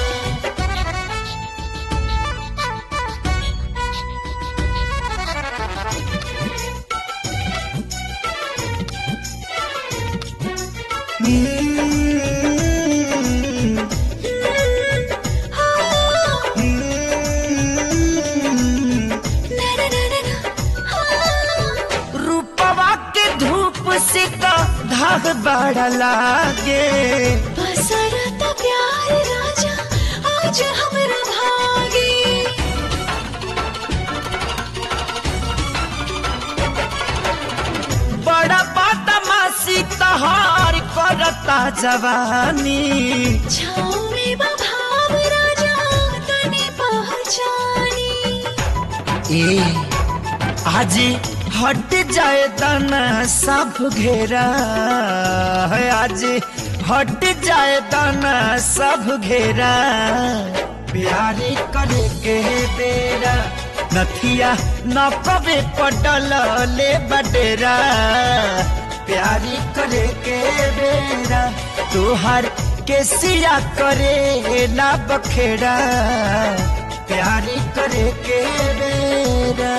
रूपवा के धूप से तो धाग बड़ा लागे बसरता प्यार राजा आज हमरा भागे बड़ा बदमाशी तहार करता जवानी छाँव में बभाव राजा तने पहचानी ए आज हट जाए दाना सब घेरा है आज हट जाए दाना सब घेरा प्यारी करे के बेरा नथिया न कबे पटल ले बडेरा प्यारी करे के बेरा तुहार के सिया करे ना बखेड़ा प्यारी करे के बेरा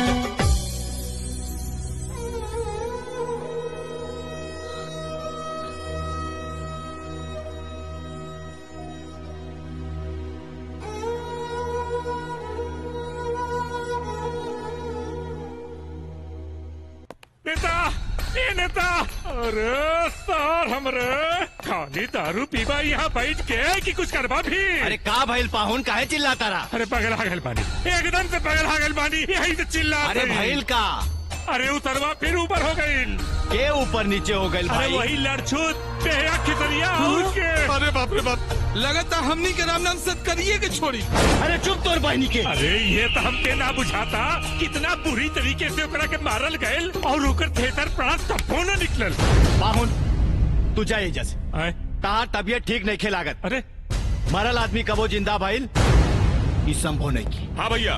नेता ए नेता अरे सर हमरे खाली दारू पीबा यहाँ बैठ के कि कुछ करबा भी अरे का भइल पाहुन काहे चिल्लाता रहा अरे पगला गल बानी एकदम से पगला गल बानी यही से चिल्ला अरे भइल का अरे उतरवा फिर ऊपर हो गई के ऊपर नीचे हो गइल अरे भाई वही लड़छूत पेहरा खितरिया उसके अरे बाप रे बाप लगातार हमनी के राम नाम सत करिए के छोड़ी अरे चुप तोर बहनी के अरे ये तो हमके ना बुझाता कितना बुरी तरीके से ओकरा के मारल गयल और ओकर थिएटर पड़ा तब्बो न निकलल पाहुन तू जा एजा से तार तबियत ठीक नहीं खेलागत अरे मरल आदमी कबो जिंदा भइल ई संभव नहीं की हाँ भैया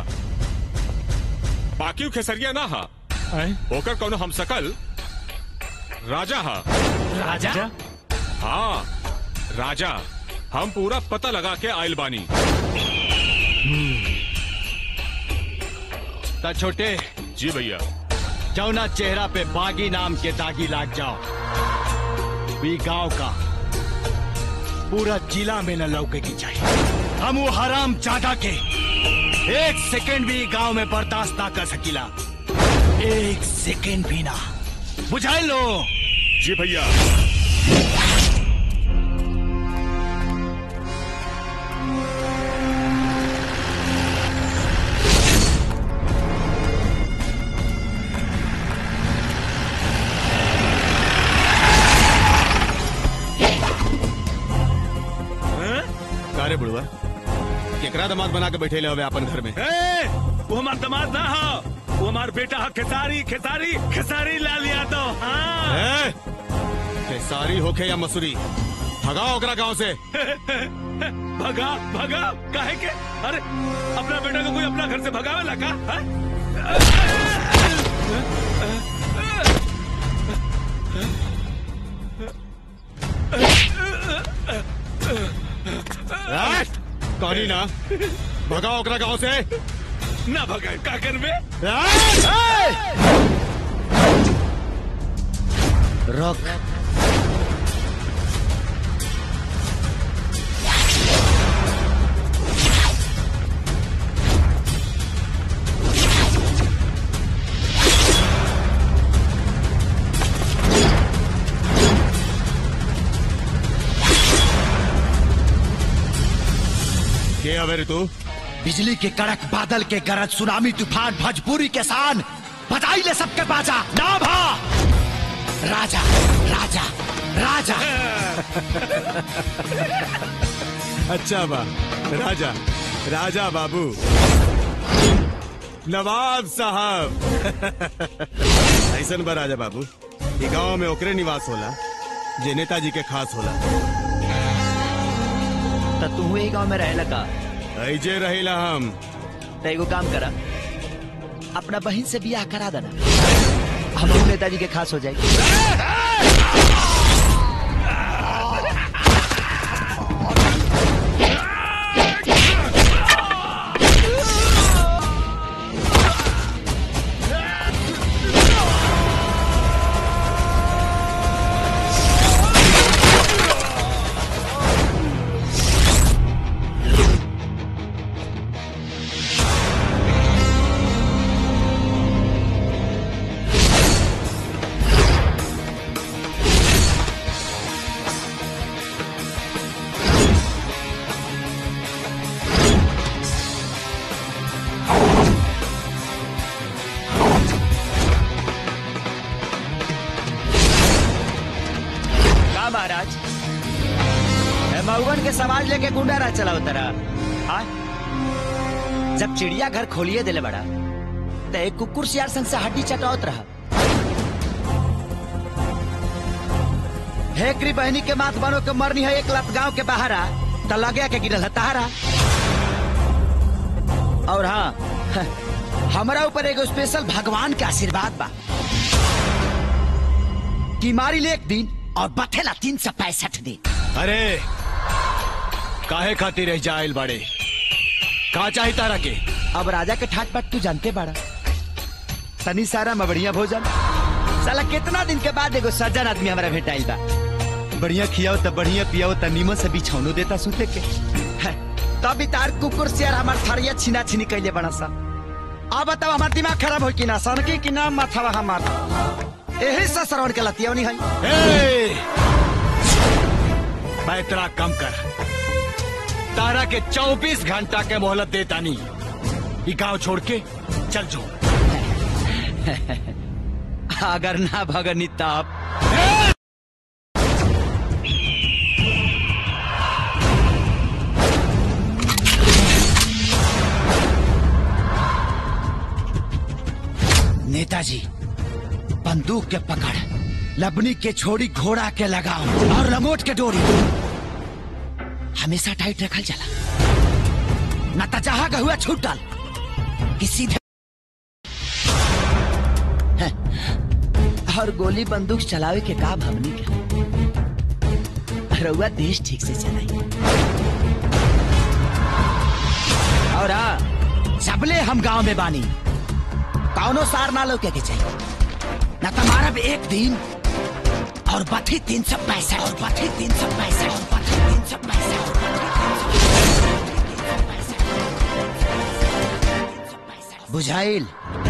बाकी खेसरिया ना हा ओकर कौनो हम सकल राजा हा राजा हाँ राजा हम पूरा पता लगा के आयल बानी ता छोटे जी भैया जौना चेहरा पे बागी नाम के दागी लाग जाओ भी गांव का पूरा जिला में न लौके की चाहिए हम वो हराम जादा के एक सेकेंड भी गांव में बर्दाश्त ना कर सकीला एक सेकेंड भी ना बुझाई लो जी भैया कारे बुढ़वा केकरा दामाद बना के बैठे हवे अपन घर में ए, वो हमार दामाद ना हो वो हमार बेटा है खेसारी खेसारी खेसारी लाल यादव हाँ ए, खेसारी होके या मसूरी भगाओ ओकरा गांव से भगा भगा काहे के अरे अपना बेटा को कोई अपना घर से भगावे लगा हाँ? ए, कहानी ना भगाओ ओकरा गांव से ना भगा का करबे रोक के हवे रे तू बिजली के कड़क बादल के गरज सुनामी तूफान भजपूरी के सान बजाई ले सबके बाजा ना भा राजा राजा राजा अच्छा बा राजा राजा बाबू नवाब साहब ऐसन बा राजा बाबू ई गांव में ओकरे निवास होला जे नेताजी के खास होला तो तू ही गांव में रहे लगा ऐजे रहिला हम तो एगो काम करा अपना बहन से बियाह करा देना हम नेताजी के खास हो जाएगी का महाराज ए, मऊगन के समाज लेके गुंडा राज चलाओ तरा हाँ जब चिड़िया घर खोलिए दिले बड़ा तो एक कुकुर सियार संग से हड्डी चटावत रहा हेकरी बहनी के माथ बनो के मरनी है एक लत गांव के बाहर आ तो लगे के गिरल है तहारा और हाँ हमारा ऊपर एगो स्पेशल भगवान के आशीर्वाद बा कि मारी ले एक दिन और बथेला तीन सौ पैंसठ दिन अरे काहे खातिर रह जाइल बाड़े का चाही तारा के अब राजा के ठाट बाट तू जानते बाड़ा तनी सारा में बढ़िया भोजन साला कितना दिन के बाद एगो सज्जन आदमी हमारा भेटाइल बा बढ़िया खियाओ त बढ़िया पियाओ त नीमन से बिछौनो देता सुते के है, तब भी तार कुकुर से हमार थरिया छीना छीनी कैले बड़ा सा अब बताओ हमार दिमाग खराब हो कि ना सनकी कि ना माथावा हमार यही से श्रवण के लतियवनी है ए! मैं तेरा कम कर तारा के 24 घंटा के मोहलत देता नहीं ये गांव छोड़ के चल जो अगर ना भगनी तब नेताजी बंदूक के पकड़ लबनी के छोड़ी घोड़ा के लगाओ और लंगोट के डोरी हमेशा टाइट रखल चला न तो जहां का हुआ छूट डाल कि सीधे हैं, और गोली बंदूक चलावे के का भवनी के रउआ देश ठीक से चलाई और हाँ, सबले हम गांव में बानी कौनो सार ना लोके के चाहिए न तुम्हारा भी एक दिन और बथी तीन सौ पैंसठ और बथी तीन सौ पैंसठ और बथी तीन सौ पैंसठ और बथी तीन सौ पैंसठ। बुझाइल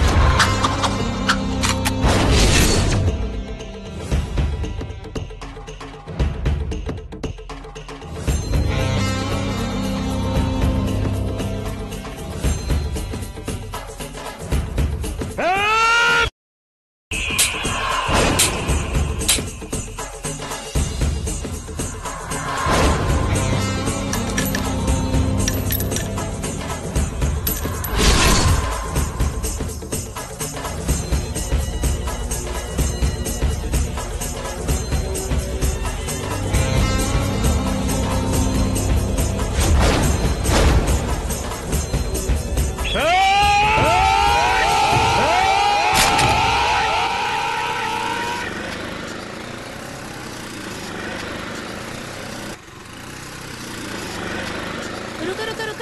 रुको रुको रुको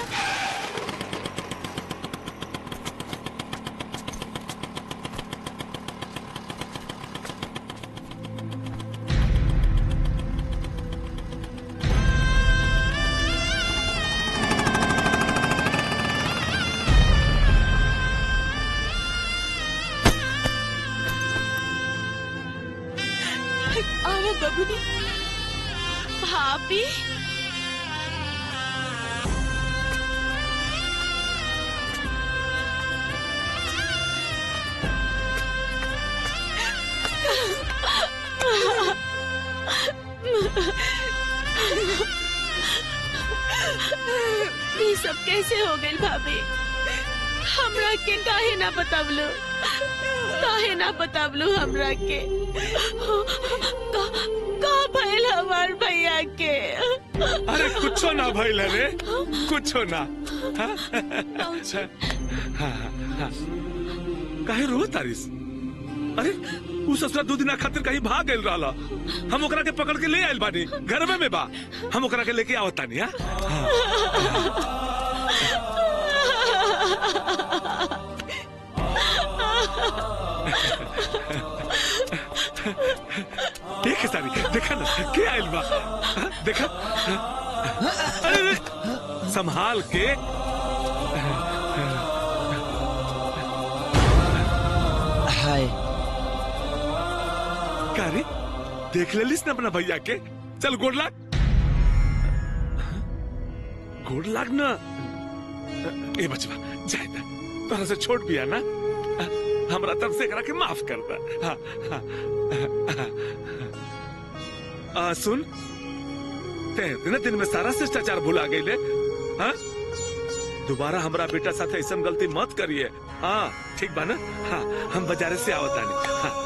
आओ बबुनी भाभी ये सब कैसे हो गई भाभी हमरा के काहे ना बतावलो काहे ना बतावलो हमरा के का का भइल हमार भैया के अरे कुछो ना भइल रे कुछो ना हाँ? हाँ, हाँ। काहे रो तारिस अरे उ ससुरा दू दिना खातिर कहीं भाग गइल रहला हम ओकरा के पकड़ के ले आइल बानी घर में में बा हम ओकरा के लेके आवत तानी हां देख सारी देखा ना के आइल बा हाँ, देखा हाँ। अरे अरे, संभाल के हाय का रे देख लेलिस ना अपना भैया के चल गोड़ लाग गोड़ लाग ना ए बचवा जाए ना तोरा से छोट भी है ना हमरा तरफ से एकरा के माफ कर दा हाँ, हाँ, हाँ, आ, सुन ते दिन दिन में सारा शिष्टाचार भुला गई हाँ दोबारा हमरा बेटा साथे ऐसा गलती मत करिए हाँ ठीक बा ना हाँ हम बाजारे से आवत आनी हाँ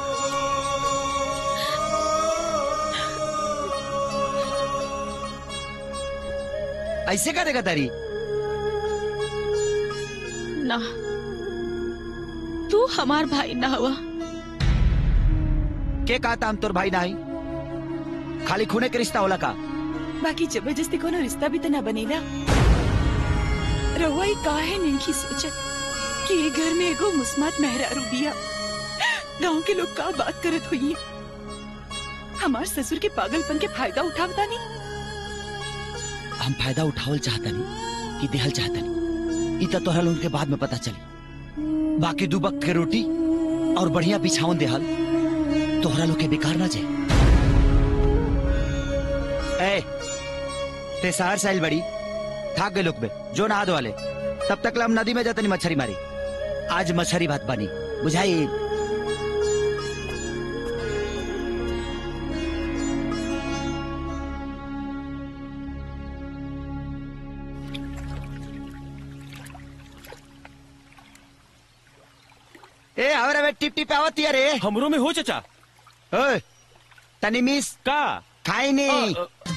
ऐसे का देगा तारी ना तू हमार भाई ना हुआ के कहता हम तोर भाई नाही खाली खूने के रिश्ता होला का बाकी जबरदस्ती कोनो रिश्ता भी तो ना बनेला रहुआ ही काहे नहीं सोचत कि ये घर में एगो मुस्मात मेहरारू बिया गांव के लोग का बात करत हुई हमार ससुर के पागलपन के फायदा उठावता नहीं हम फायदा उठावल चाहता नहीं कि देहल चाहता नहीं इतना तोहरा लोगन के बाद में पता चली बाकी दू वक्त के रोटी और बढ़िया बिछावन देहल तोहरा लोग के बेकार ना जाए ए ते शहर से आइल बड़ी थाक गए लोग बे जो नहा दो वाले तब तक ला हम नदी में जाते नहीं मछली मारी आज मछली भात बनी बुझाई ए हमरा बे टिप टिप आवती है रे हमरो में हो चचा ओए तनी मिस का खाई नहीं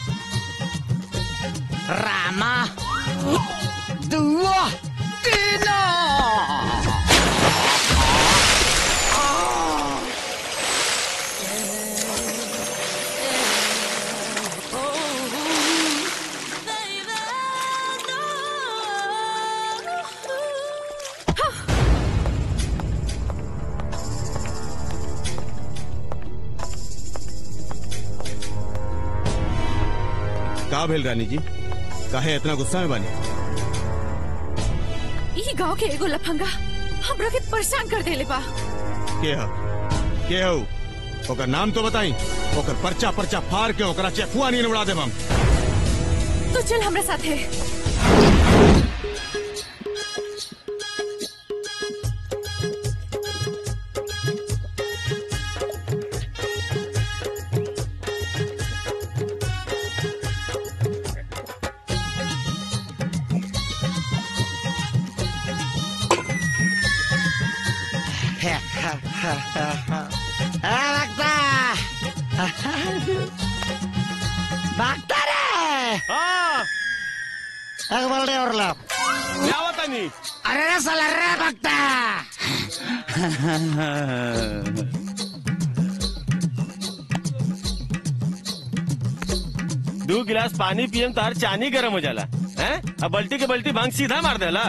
रामा दुआ तीना का भेल रानी जी काहे इतना गुस्सा में बानी ई गांव के एगो लफंगा हमरा के परेशान कर देले बा के ह के हो ओकर नाम तो बताई ओकर पर्चा पर्चा फाड़ के ओकरा चेकुआ नहीं उड़ा देब हम तो चल हमरा साथे भागता रे हाँ एक बल्ले और ला क्या बता नहीं अरे रे साला रे भागता दो गिलास पानी पियम तार चानी गरम हो जाला हैं अब बल्टी के बल्टी भांग सीधा मार देला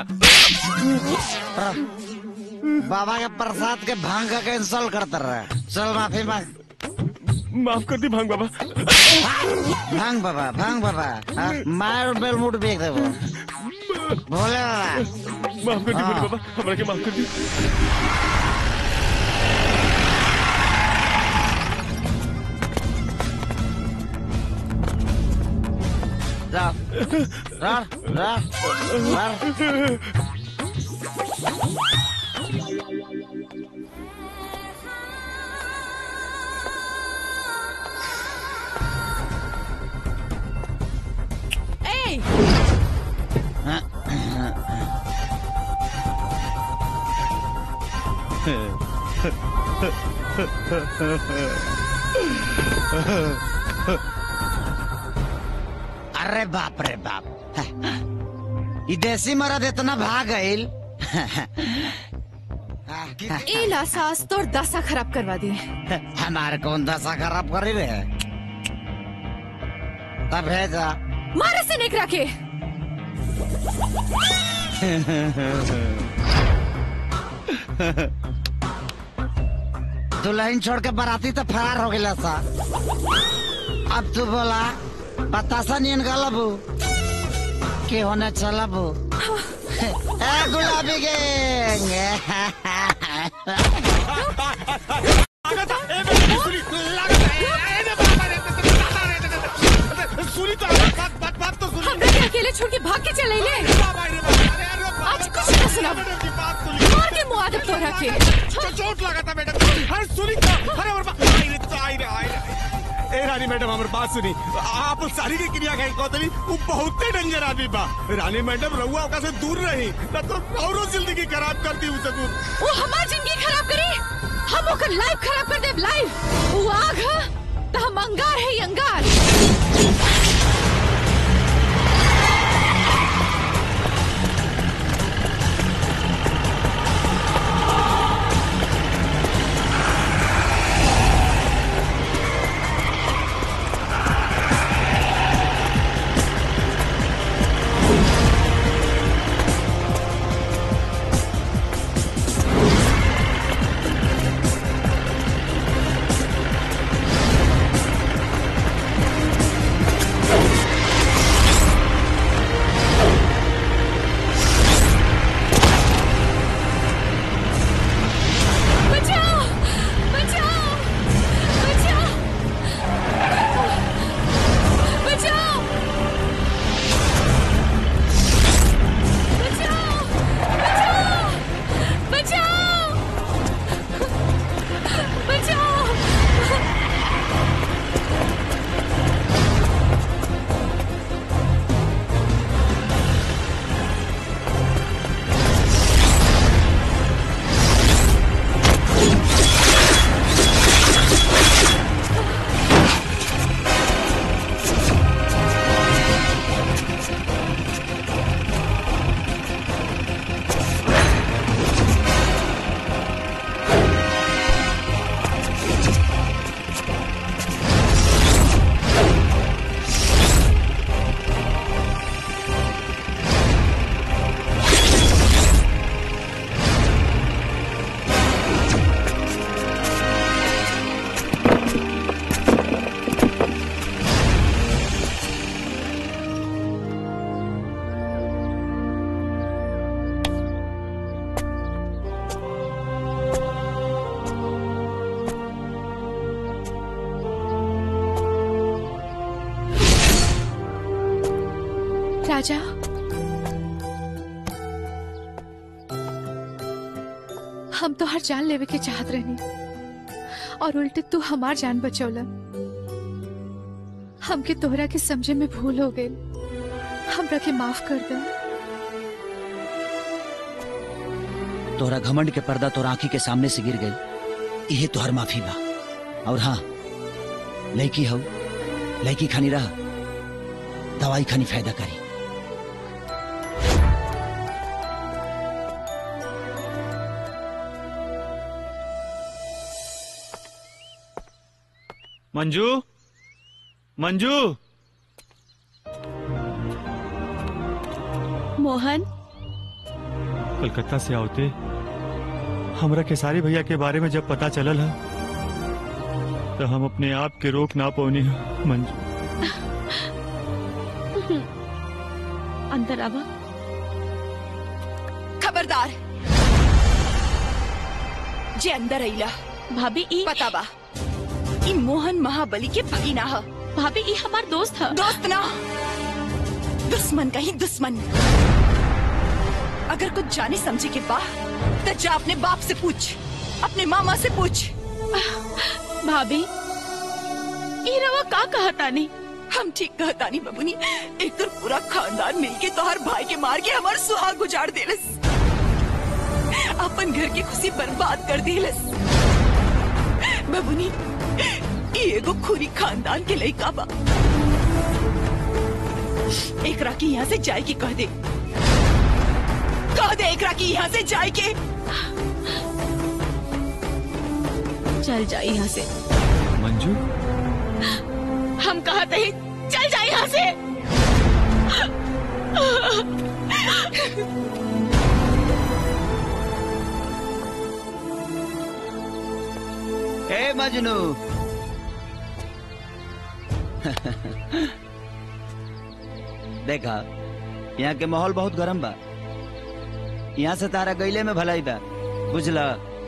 बाबा के प्रसाद के भांग का कैंसल करता रहे चल माफी मांग माफ कर दी भांग बाबा भांग बाबा भांग बाबा हाँ, मार बेल मुट बेच दे वो भोले बाबा माफ कर दी हाँ। भोले बाबा हमरा के माफ कर दी जा रा रा रा ए अरे बाप रे बाप ई देसी मरद इतना भाग गईल ए ला सास तोर दशा खराब करवा दी हमारे कौन दशा खराब करी रे तब भेजा मारे से निकरा के दुल्हन छोड़ के बाराती तो फरार हो गया सा अब तू बोला बतासा नियन गलबू के होने चलबू ए गुलाबी गैंग सुनी तो बात बात बात तो सुनी हमरा के अकेले छोड़ के भाग के चले ले आज कुछ ना सुना मार के मुआ दे तोरा के चोट लगा था मैडम अरे सुनी तो अरे और बा- आई रे तो आई रे आई रे ए रानी मैडम हमर बात सुनी आप सारी की क्रिया कहीं कहतली वो बहुते डेंजर आदमी बा रानी मैडम रहुआ ओका से दूर रही ना तो औरो जिंदगी खराब कर दी उसे वो हमार जिंदगी खराब करे हम ओकर लाइफ खराब कर देब लाइफ वो आग है तो हम अंगार है ये अंगार राजा हम तो हर जान लेवे के चाहत रहनी और उल्टे तू हमार जान बचौला हमके तोहरा के समझे में भूल हो गई हमरा के माफ कर दे तोहरा घमंड के पर्दा तोरा आंखी के सामने से गिर गई यही तोहर माफी बा और हाँ लड़की हो लड़की खानी रहा दवाई खानी फायदा करी मंजू मंजू मोहन कलकत्ता से आवते हमरा केसारी भैया के बारे में जब पता चलल है तो हम अपने आप के रोक ना पौनी है मंजू अंदर आवा खबरदार जे अंदर अइला भाभी ई पता बा ई मोहन महाबली के भगीना ह भाभी ई हमार दोस्त ह दोस्त ना दुश्मन का ही दुश्मन अगर कुछ जाने समझे के बा तो जा अपने बाप से पूछ अपने मामा से पूछ भाभी ई रवा का कहतानी हम ठीक कहतानी बबुनी एक तो पूरा खानदान मिलके तोहर भाई के मार के हमार सुहाग गुजार देलस अपन घर की खुशी बर्बाद कर देलस बबुनी ई एगो खुरी खानदान के लइका बा एकरा की यहाँ से जाए की कह दे कह दे एकरा की यहाँ से जाए के चल जाए यहाँ से मंजू हम कहते ही चल जाए यहाँ से ए मजनू देखा यहाँ के माहौल बहुत गरम बा यहाँ से तारा गईले में भलाई बा बुझला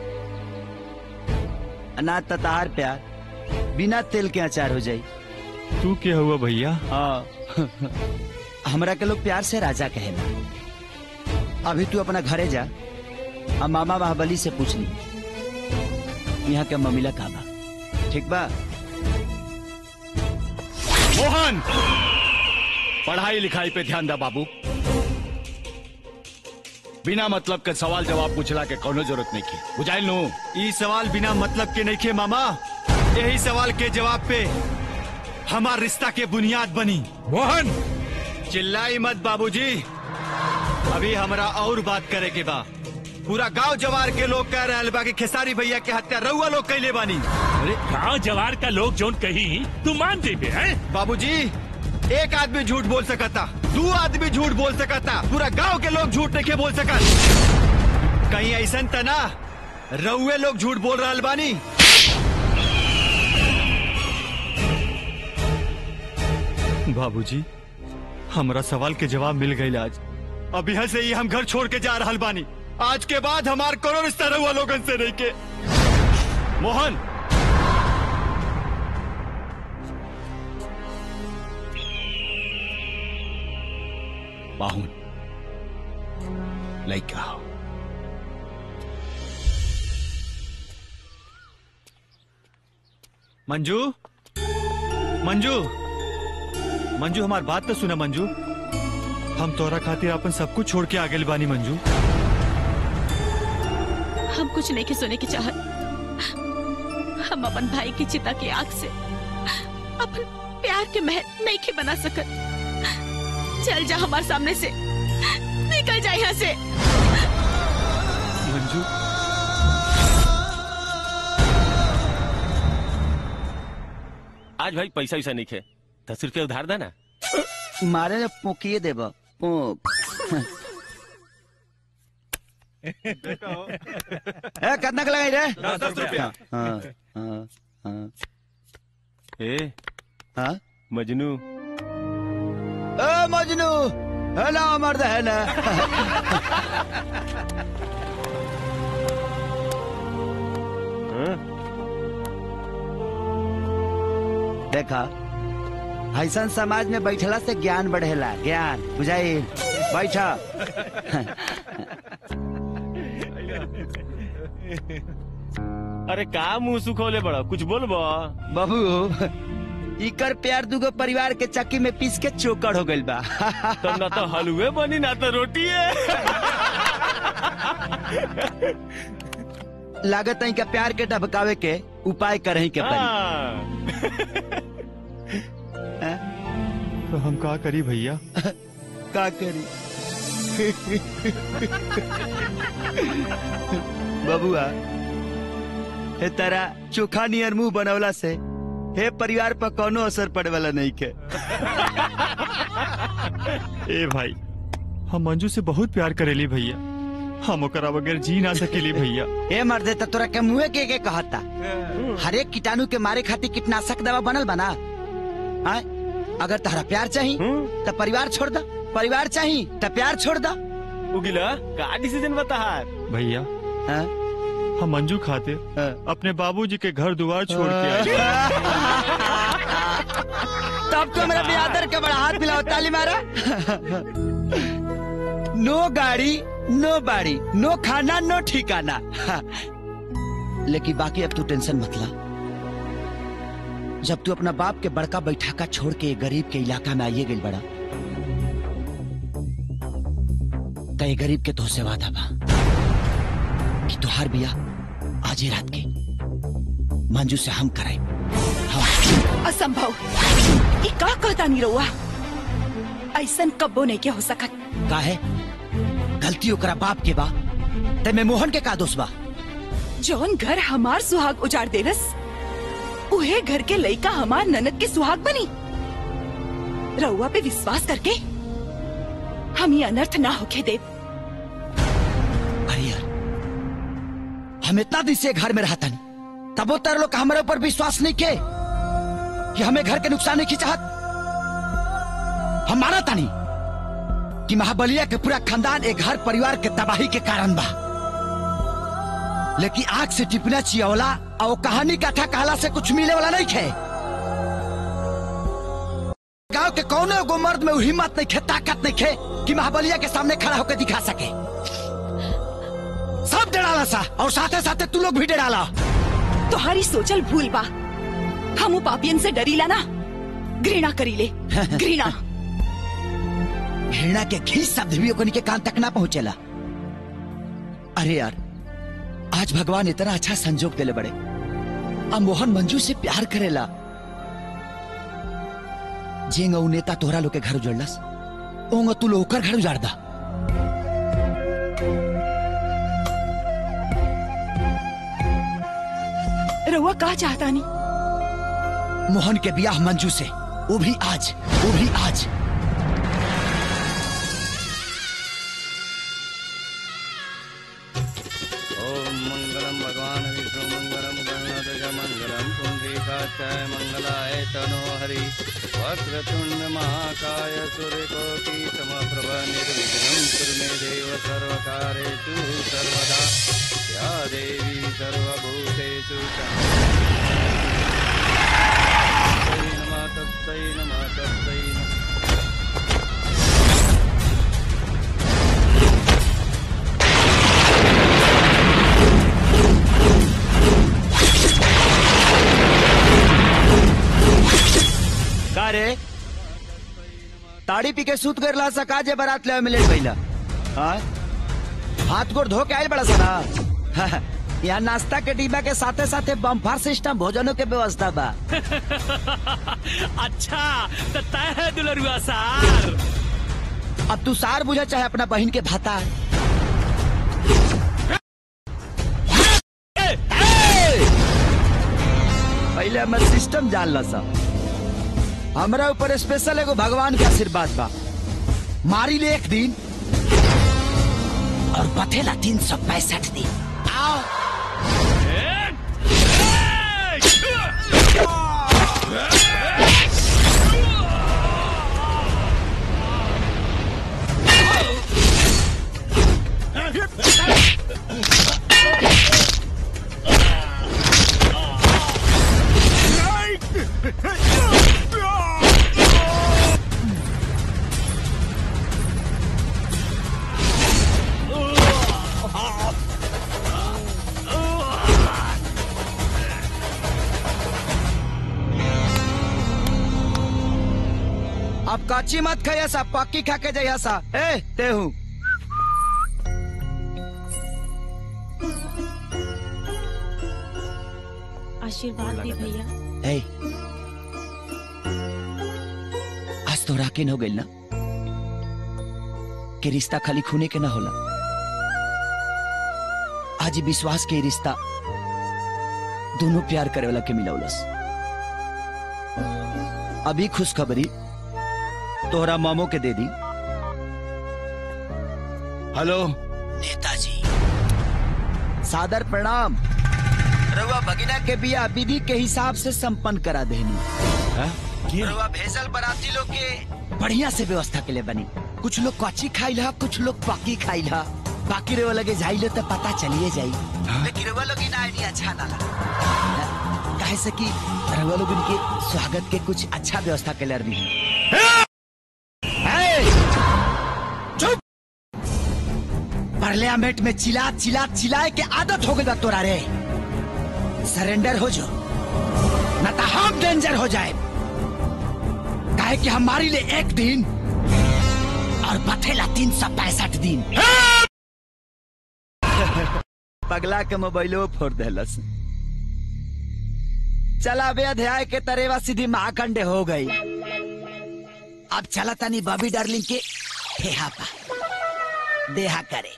अनाज त तहार प्यार बिना तेल के अचार हो जाई तू क्या हुआ भैया हाँ हमरा के लोग प्यार से राजा कहेला अभी तू अपना घरे जा अब मामा महाबली से पूछ ली यहाँ के ममिला का बा ठीक बा मोहन पढ़ाई लिखाई पे ध्यान दा बाबू बिना मतलब के सवाल जवाब पूछला के कोनो जरूरत नहीं की बुझाइल नु ई सवाल बिना मतलब के नहीं खे मामा यही सवाल के जवाब पे हमार रिश्ता के बुनियाद बनी मोहन चिल्लाई मत बाबूजी अभी हमरा और बात करे के बा पूरा गांव जवार के लोग कह रहे बा कि खेसारी भैया के हत्या रउआ लोग कैले बानी अरे गांव जवार का लोग जोन कही तू मान देबे हैं बाबूजी एक आदमी झूठ बोल सकता दो आदमी झूठ बोल सकता पूरा गांव के लोग झूठ नहीं बोल सकत कहीं ऐसा तना रउए लोग झूठ बोल रहा बानी बाबूजी हमरा सवाल के जवाब मिल गई आज अब यहाँ से ही हम घर छोड़ के जा रहा बानी आज के बाद हमार कोनो रिश्ता रहुआ लोगन से नहीं के मोहन बाहुन लइका हो मंजू मंजू मंजू हमार बात तो सुना मंजू हम तोरा खातिर अपन सब कुछ छोड़ के आगे बानी मंजू हम कुछ नहीं के सुने की चाहत हम अपन भाई की चिता की आग से अपन प्यार के महल नहीं के बना सकत चल जा हमारे सामने से निकल जा यहाँ से मंजू आज भाई पैसा वैसा नहीं खे दस रुपया उधार देना मारे ने पोकिए देब पोक ए कितना के लगाई रे दस- दस रुपया। हाँ हाँ हाँ ए हाँ मजनू ए मजनू है ना मर्द है ना देखा ऐसा समाज में बैठला से ज्ञान बढ़ेला ज्ञान बुझाई बैठ अरे का मुंह सुखोले बड़ा कुछ बोलबो बाबू इकर प्यार दुगो परिवार के चक्की में पीस के चोकर हो गइल बा तो ना तो हलवे बनी ना तो रोटी है लागत है का प्यार के ढबकावे के उपाय करही के पड़ी तो हम का करी भैया का करी बबुआ हे तारा चोखा नियर मुंह बनवला से हे परिवार पर कोनो असर पड़े वाला नहीं के ए भाई हम मंजू से बहुत प्यार करेली भैया हम ओकरा बगैर जी ना सकेली भैया ए मर्दे त तोरा के मुंहे के के कहता हर एक कीटाणु के मारे खातिर कीटनाशक दवा बनल बना आय अगर तहरा प्यार चाही तो परिवार छोड़ दा परिवार चाही तो प्यार छोड़ दा उगिला का डिसीजन बता भैया हम मंजू खाते अपने बाबूजी के घर द्वार छोड़ के आए तब तो मेरा बेआदर के बड़ा हाथ मिलाओ ताली मारा नो गाड़ी नो बाड़ी नो खाना नो ठिकाना लेकिन बाकी अब तू टेंशन मत ला जब तू अपना बाप के बड़का बैठाका छोड़ के गरीब के इलाका में आइए गई बड़ा तय गरीब के तो से वादा बा कि तुहार बिया आज ही रात के मंजू से हम कराए असंभव ये का कहता नहीं रहुआ ऐसन कब्बो नहीं क्या हो सकत का है गलती ओकरा बाप के बा ते में मोहन के का दोष बा जौन घर हमार सुहाग उजाड़ देलस उहे घर के लइका हमार ननद के सुहाग बनी रउआ पे विश्वास करके हम ये अनर्थ ना होके दे अरे यार हम इतना दिन से घर में रहता नहीं तब वो तेरे लोग का हमारे ऊपर विश्वास नहीं के कि हमें घर के नुकसान नहीं की चाहत हम माना था नहीं कि महाबलिया के पूरा खानदान एक घर परिवार के तबाही के कारण बा लेकिन आग से टिपना चियवला और वो कहानी कथा कहला से कुछ मिले वाला नहीं खे गांव के कौन एगो मर्द में वो हिम्मत नहीं खे ताकत नहीं खे कि महाबलिया के सामने खड़ा होकर दिखा सके सब डराला सा और साथे साथे तू लोग भी डराला तुम्हारी सोचल भूल बा हम वो पापियन से डरीला ना घृणा करीले घृणा घृणा के घी शब्द भी ओकनी के कान तक ना पहुंचेला अरे यार आज भगवान इतना अच्छा संजोग देले बड़े अब मोहन मंजू से प्यार करेला जेंग ऊ नेता तोहरा लोग के घर उजड़लस ओंग तू लोग ओकर घर उजाड़ दा रउआ का चाहता नहीं मोहन के ब्याह मंजू से वो भी आज वो भी आज ओम मंगलम भगवान विष्णु मंगलम गणनाथ मंगलम पुंडरीकाचाय मंगलाय तनो हरि वक्रतुंड महाकाय सूर्यकोटि समप्रभ निर्विघ्नं कुरु मे देव सर्वकारेषु सर्वदा या देवी सर्वभूतेषु तस्मै नमः तस्मै नमः तस्मै नमः का रे ताड़ी पी के सूत कर ला सका जे बारात ले मिले पहिला हाँ हाथ गोड़ धो के आयल बड़ा सारा यहाँ नाश्ता के डिब्बा के साथे साथे बम्फार सिस्टम भोजनों के व्यवस्था बा अच्छा तो तय है दुलरुआ सार अब तू सार बुझा चाहे अपना बहन के भाता पहले हमर सिस्टम जान ला सा हमरा ऊपर स्पेशल एगो भगवान के आशीर्वाद बा मारी ले एक दिन और बथेला तीन सौ पैंसठ दिन आओ Right! कच्ची मत खाइया सा पक्की खा के जाइया सा ए ते हूँ आशीर्वाद दी भैया ए आज तो राकिन हो गइल ना कि रिश्ता खाली खूने के ना होला आज ई विश्वास के ई रिश्ता दोनों प्यार करे वाला के मिलौलस अभी खुशखबरी तोहरा मामो के दे दी हेलो नेताजी सादर प्रणाम रउआ भगिना के बिया विधि के हिसाब से संपन्न करा देनी रउआ भेजल बराती लोग के बढ़िया से व्यवस्था के लिए बनी कुछ लोग कच्ची खाइल हा कुछ लोग पक्की खाइल हा बाकी रउआ लगे जाइले तो पता चलिए जाई लेकिन रउआ लोग इन आइडिया अच्छा ना लगा काहे से कि रउआ लोग इनके स्वागत के कुछ अच्छा व्यवस्था के लिए भी चुप पार्लियामेंट में चिल्ला चिल्ला चिल्लाए के आदत हो गई बा तोरा रे सरेंडर हो जो न तो हम डेंजर हो जाए काहे कि हमारी लिए एक दिन और बथेला तीन सौ पैंसठ दिन पगला के मोबाइलो फोड़ देलस चला बे अध्याय के तरेवा सीधी महाखंडे हो गई अब चला तनी बॉबी डार्लिंग के ठेहा पा देहा करे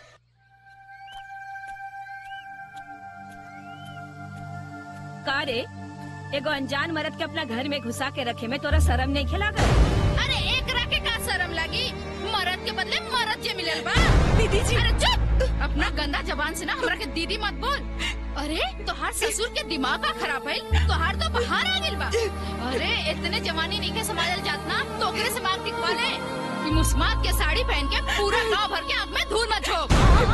का रे एगो अनजान मर्द के अपना घर में घुसा के रखे में तोरा शर्म नहीं खिला कर अरे एक के का शर्म लगी मरद के बदले मरद जे मिलल बा दीदी जी अरे चुप अपना गंदा जबान से ना हमरा के दीदी मत बोल अरे तोहार ससुर के दिमाग का खराब है तोहार तो बाहर आ गेल बा अरे इतने जवानी नहीं के संभालल जात ना तो ओकरे से मांग टिकवा ले कि मुस्मात के साड़ी पहन के पूरा गांव भर के आंख में धूल मत झोंक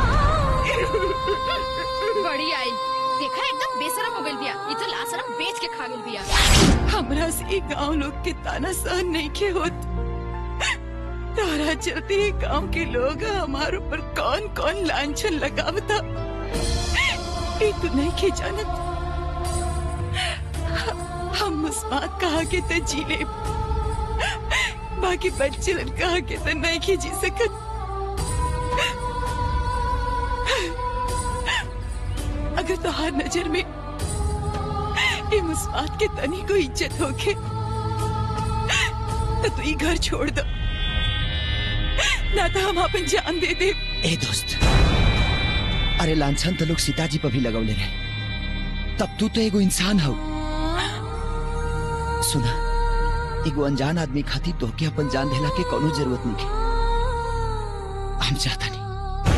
बड़ी आई देखा एकदम बेशरम हो गइल बिया ई तो लाशरम बेच के खा गेल बिया हमरा से गांव लोग के ताना सहन नहीं के होत तारा चलते ही गांव के लोग हमारे ऊपर कौन कौन लांछन लगावता ये तो नहीं के जानत हम मुस्मात कहा के तो जी ले बाकी बच्चे कहा के तो नहीं के जी सकत अगर तोहार नजर में ये मुस्मात के तनी को इज्जत होके तो तू ये घर छोड़ दो ना तो हम अपन जान दे दे ए दोस्त अरे लांछन तो लोग सीताजी पर भी लगौले रहे तब तू तो एगो इंसान हो सुना एगो अनजान आदमी खाती तोहके अपन जान देला के कोनो जरूरत नहीं है हम चाहता नहीं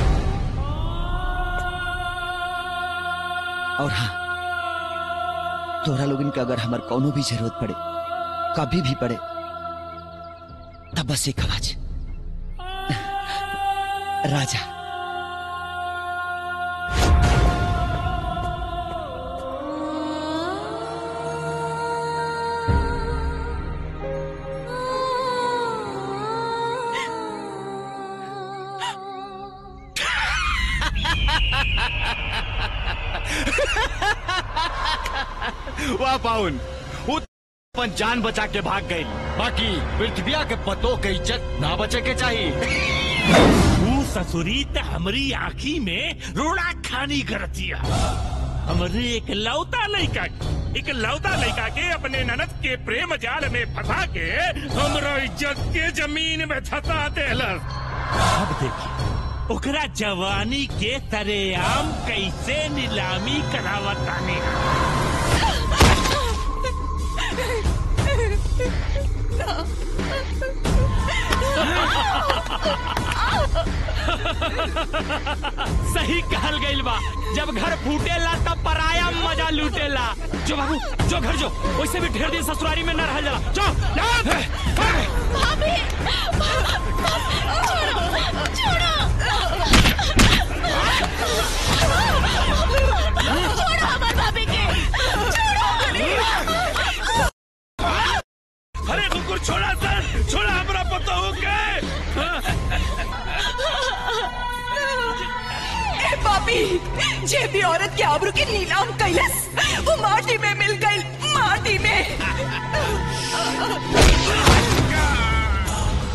और हाँ तोहरा लोगन के अगर हमार कोनो भी जरूरत पड़े कभी भी पड़े तब बस एक आवाज राजा वाह पाउन वो अपन जान बचा के भाग गई बाकी पृथ्विया के पतों के इज्जत ना बचे के चाहिए तू ससुरी त हमरी आँखी में रोड़ा खानी करतिया हमरे एक लौता लड़का एक लौता लड़का के अपने ननद के प्रेम जाल में फंसा के हमरा इज्जत के जमीन में धसा देलस अब देखिए ओकरा जवानी के तरेआम कैसे नीलामी करावतानी सही कहल गइल बा जब घर फूटेला तब पराया मजा लूटेला जो बाबू जो घर जो वैसे भी ढेर दिन ससुरारी में न रह जाला जो भाभी छोड़ो छोड़ो छोड़ो हमार भाभी के छोड़ो अरे कुकुर छोड़ा सर छोड़ा हमरा पता हो गए ए पापी जे भी औरत के आबरू के नीलाम कैलस वो माटी में मिल गई माटी में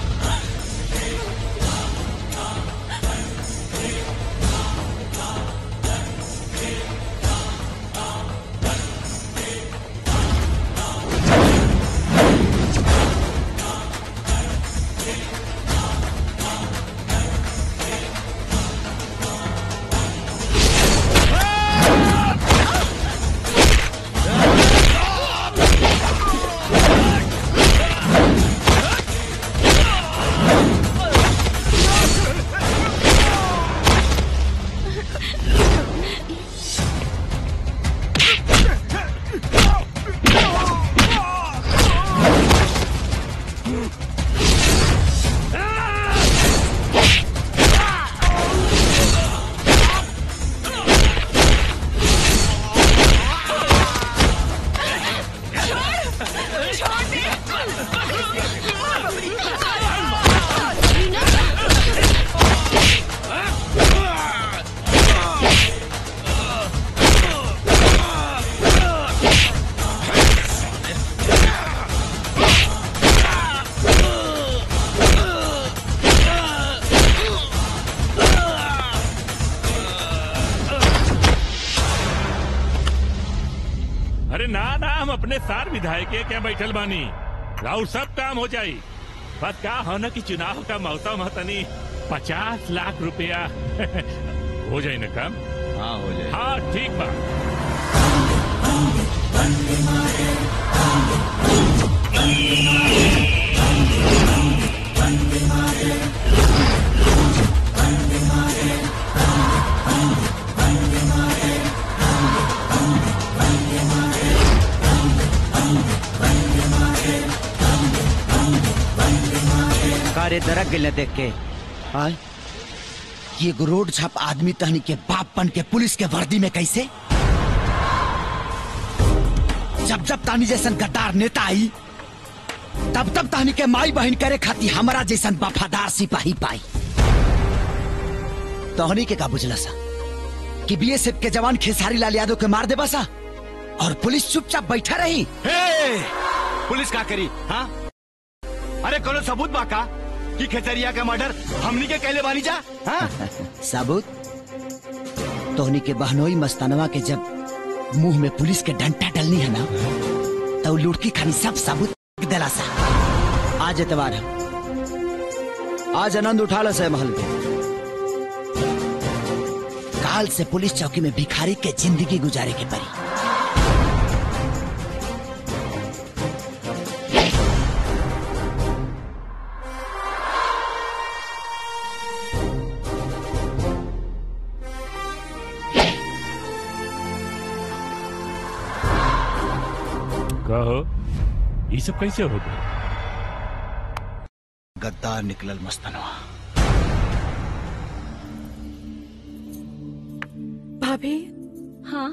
हम अपने सार विधायक के क्या बैठल बानी राउर सब काम हो जाई बस का हो न कि चुनाव का मौसम है तनी पचास लाख रुपया हो जाए ना काम हाँ हो जाए हाँ ठीक बा कारे दरक गिले देख के आय ये एगो रोड छाप आदमी तहनी के बाप बन के पुलिस के वर्दी में कैसे जब जब तानी जैसन गद्दार नेता आई तब तब तानी के माई बहन करे खाती हमारा जैसन वफादार सिपाही पाई तोहनी के का बुझला सा कि बीएसएफ के जवान खेसारी लाल यादव के मार देबा सा और पुलिस चुपचाप बैठा रही हे! पुलिस का करी हाँ अरे कोनो सबूत बा का कि खेतरिया का मर्डर हमनी के कहले बानी जा हाँ? साबुत तोहनी के बहनोई मस्तानवा के जब मुंह में पुलिस के डंटा डलनी है ना तो लुड़की खानी सब साबुत दिला सा आज एतवार है आज आनंद उठा लो से महल के काल से पुलिस चौकी में भिखारी के जिंदगी गुजारे के परी कहो ये सब कैसे हो गए गद्दार निकलल मस्तानवा भाभी हाँ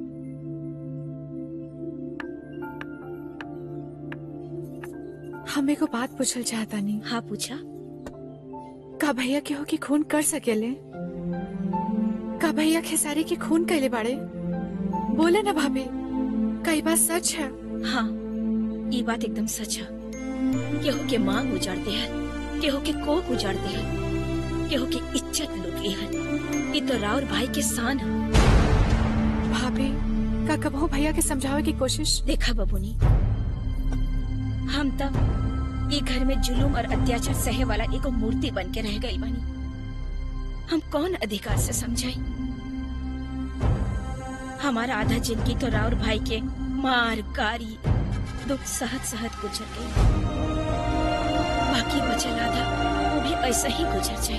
हमें को बात पूछल चाहता नहीं हाँ पूछा का भैया केहू की खून कर सकेले का भैया खेसारी की खून कैले बाड़े बोले ना भाभी कई बात सच है हाँ ये बात एकदम सच है केहू के मांग उजाड़ते हैं केहू के कोक उजाड़ते हैं केहू की इज्जत लूट ली है ये तो राउर भाई के शान है भाभी का कबहू भैया के समझावे की कोशिश देखा बबुनी हम तब ये घर में जुलूम और अत्याचार सहे वाला एगो मूर्ति बन के रह गई बनी हम कौन अधिकार से समझाई हमारा आधा जिंदगी तो राउर भाई के मार गारी दुख सहत सहत गुजर गई बाकी बचल आधा वो भी ऐसा ही गुजर जाए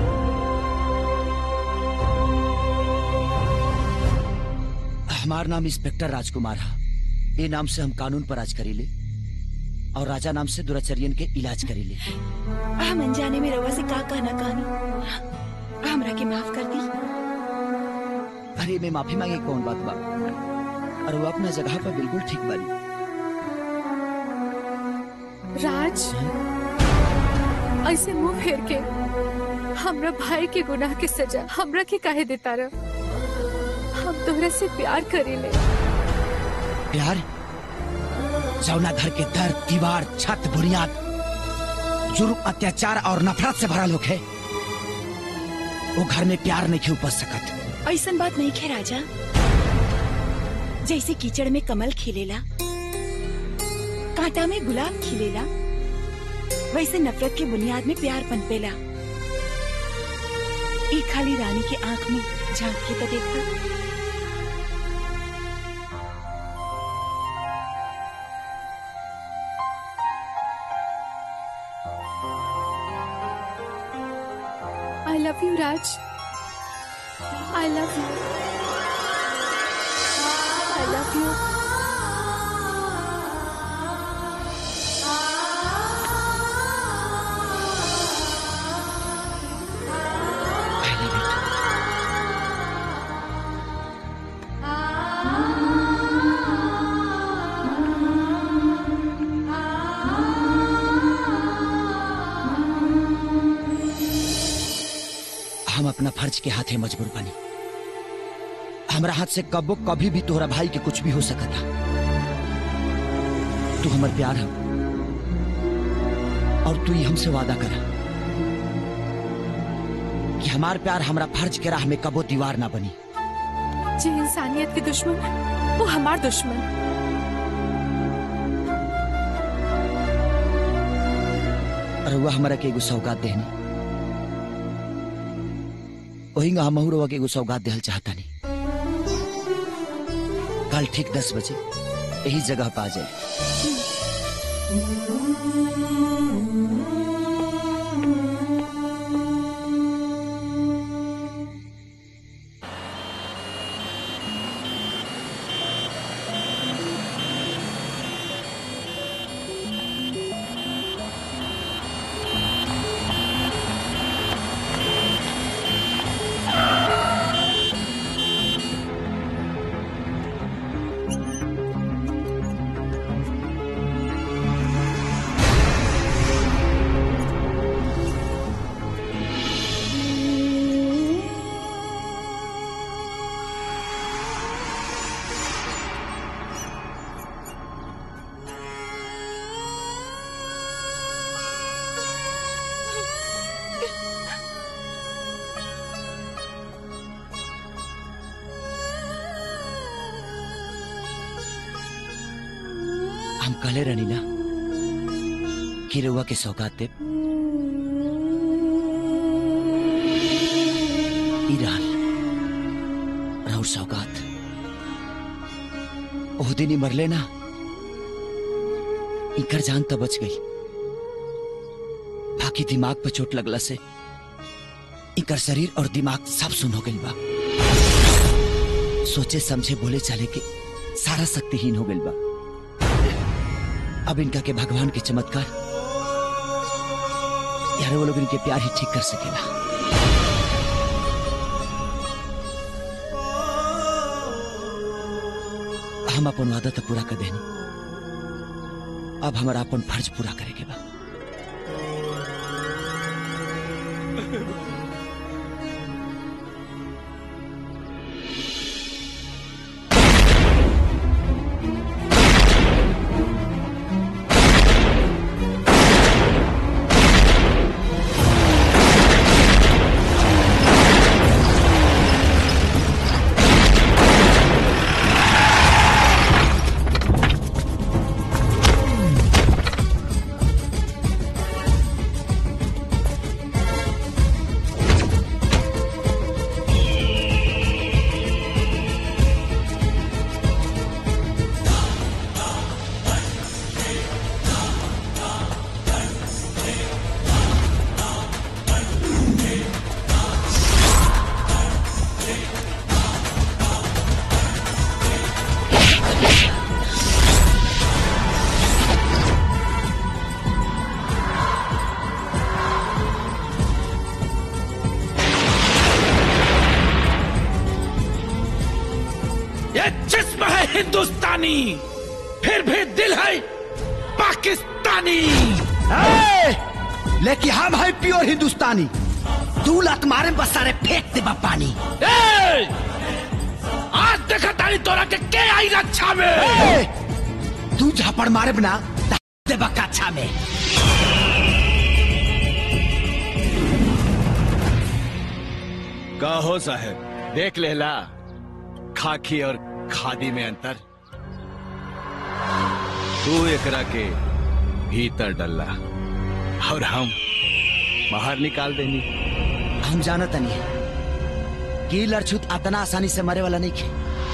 हमार नाम इंस्पेक्टर राजकुमार है ये नाम से हम कानून पर राज करीले और राजा नाम से दुराचर्यन के इलाज करीले हम अनजाने में रवा से का कहना कहानी हमरा के माफ कर दी अरे मैं माफी मांगे कौन बात बा और वो अपना जगह पर बिल्कुल ठीक बानी राज ऐसे मुंह फेर के हमरा भाई के गुनाह के सजा हमरा के काहे देता रह हम तोहरा से प्यार करीले प्यार जौना घर के दर दीवार छत बुनियाद जुर्म अत्याचार और नफरत से भरा लोग है वो घर में प्यार नहीं क्यों उपज सकत ऐसन बात नहीं खे राजा जैसे कीचड़ में कमल खिलेला कांटा में गुलाब खिलेला वैसे नफरत के बुनियाद में प्यार पनपेला एक खाली रानी के आंख में झांक के तो देखा I love you Raj I love you I love you हम अपना फर्ज के हाथे मजबूर बनी हमरा हाथ से कबो कभी भी तोहरा भाई के कुछ भी हो सकता तू हमर प्यार है और तू ही हमसे वादा करा कि हमार प्यार हमरा फर्ज के राह में कबो दीवार ना बनी जे इंसानियत के दुश्मन वो हमार दुश्मन रउआ हमारा के एगो सौगात देहनी वही हम रउआ के एगो सौगात देहल चाहता नहीं कल ठीक दस बजे यही जगह पे आ जाए हम कहले रहनी ना कि रउआ के सौगात दे ई रहल राउर सौगात ओह दिन ही मरले ना इनकर जान तो बच गई बाकी दिमाग पे चोट लगला से इनकर शरीर और दिमाग सब सुन हो गई बा सोचे समझे बोले चले के सारा शक्तिहीन हो गई बा अब इनका के भगवान के चमत्कार यार वो लोग इनके प्यार ही ठीक कर सकेला हम अपन वादा तो पूरा कर देनी अब हमारा अपन फर्ज पूरा करे के बा ये जिस्म है हिंदुस्तानी फिर भी दिल है पाकिस्तानी लेकिन हम है प्योर हिंदुस्तानी तू लत मारे में बस सारे फेंक दे बा पानी ए! आज देखा तारी तोरा के के आई रक्षा में ए! तू झापड़ मारे बिना दे बा काछा में का हो साहब देख लेला खाकी और खादी में अंतर तू एकरा के भीतर डल्ला और हम बाहर निकाल देनी हम जानत नहीं कि लड़छुत अतना आसानी से मरे वाला नहीं खे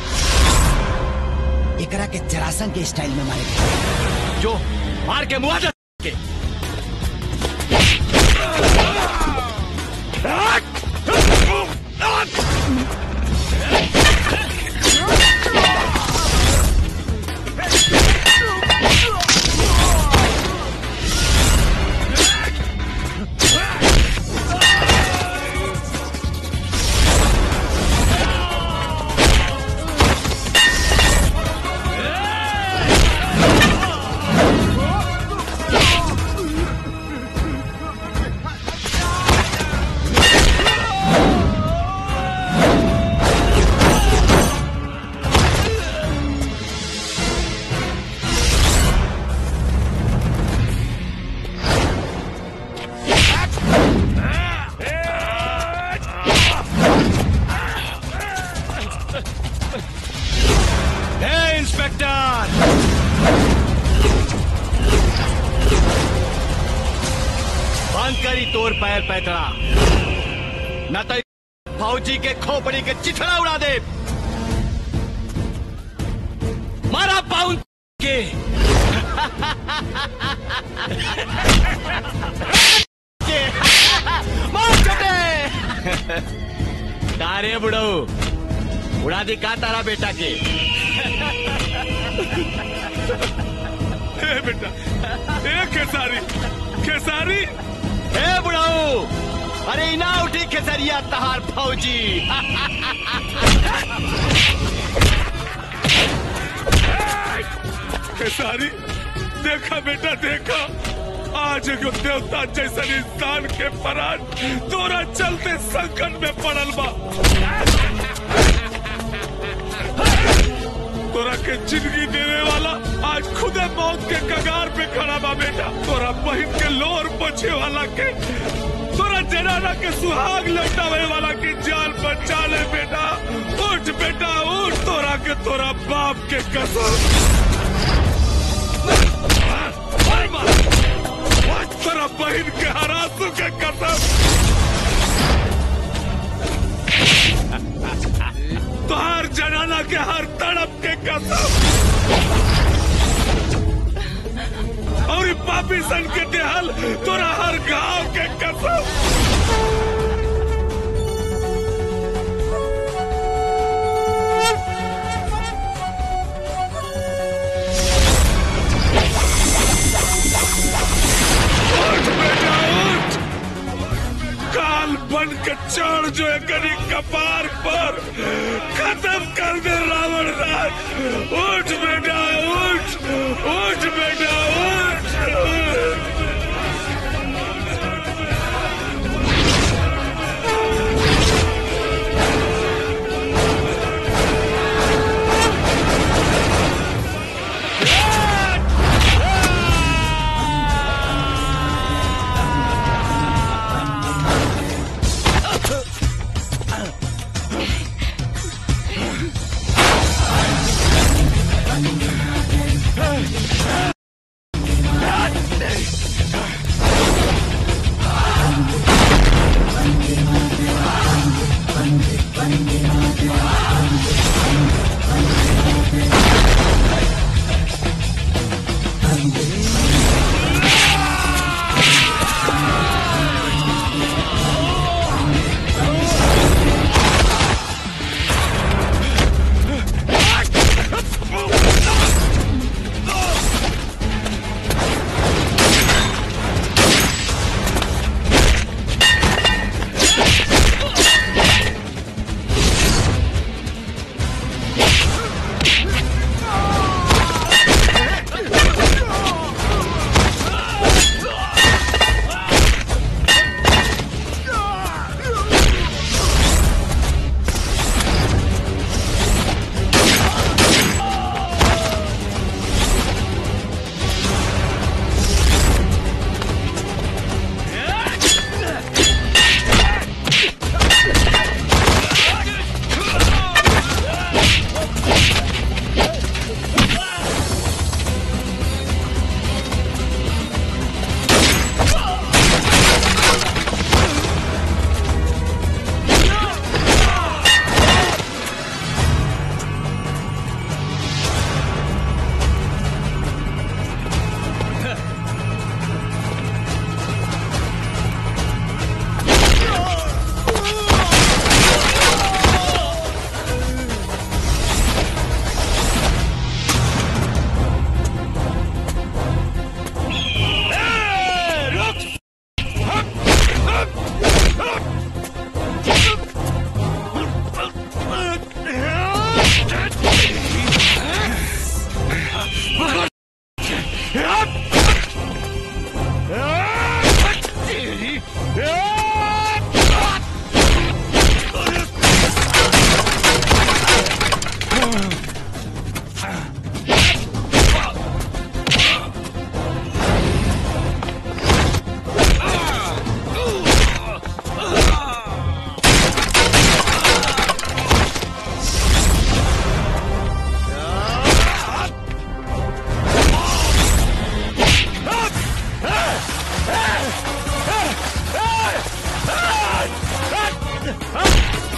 एकरा के जरासन के स्टाइल में मारे जो मार के मुआवजा के ए! बंद करी तोर पैर पैतरा न तो फौजी के खोपड़ी के चिथड़ा उड़ा दे मारा पाउन के के मार चटे तारे बुढ़ऊ उड़ा दी का तारा बेटा के ए बेटा ए खेसारी खेसारी ए बुढ़ाऊ अरे इना उठी खेसरिया तहार फौजी खेसारी देखा बेटा देखा आज एगो देवता जैसन इंसान के परान तोरा चलते संकट में पड़ल बा तोरा के जिंदगी देने वाला आज खुदे मौत के कगार पे खड़ा बा बेटा तोरा बहिन के लोर पोछे वाला के तोरा जनाना के सुहाग लौटावे वाला की जान बचा ले बेटा उठ बेटा उठ तोरा के तोरा बाप के कसम तेरा बहन के हरासू के कसम तोहार जनाना के हर तड़प के कसम और ई पापी सन के देहल तोरा हर गांव के कसम उठ बेटा उठ काल बन के चढ़ जो एकरी कपार पर खत्म कर दे रावण राज उठ बेटा उठ उठ बेटा उठ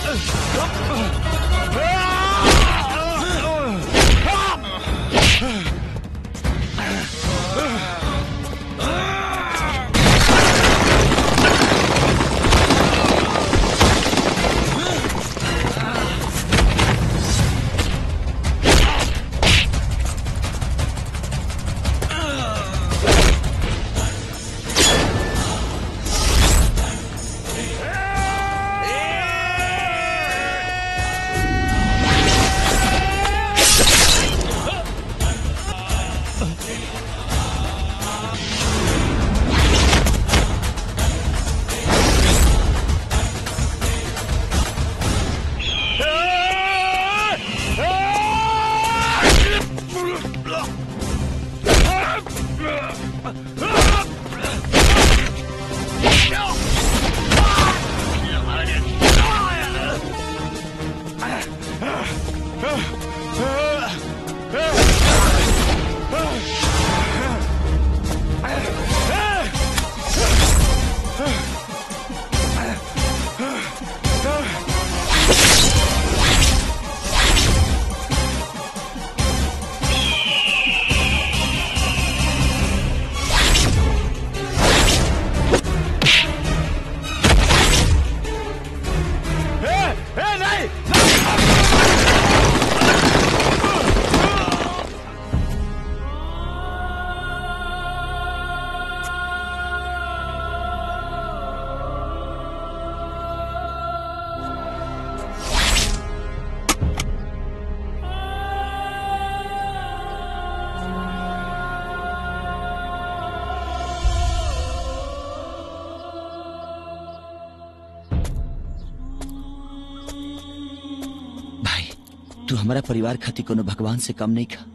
तू हमारा परिवार खातिर कोनो भगवान से कम नहीं खा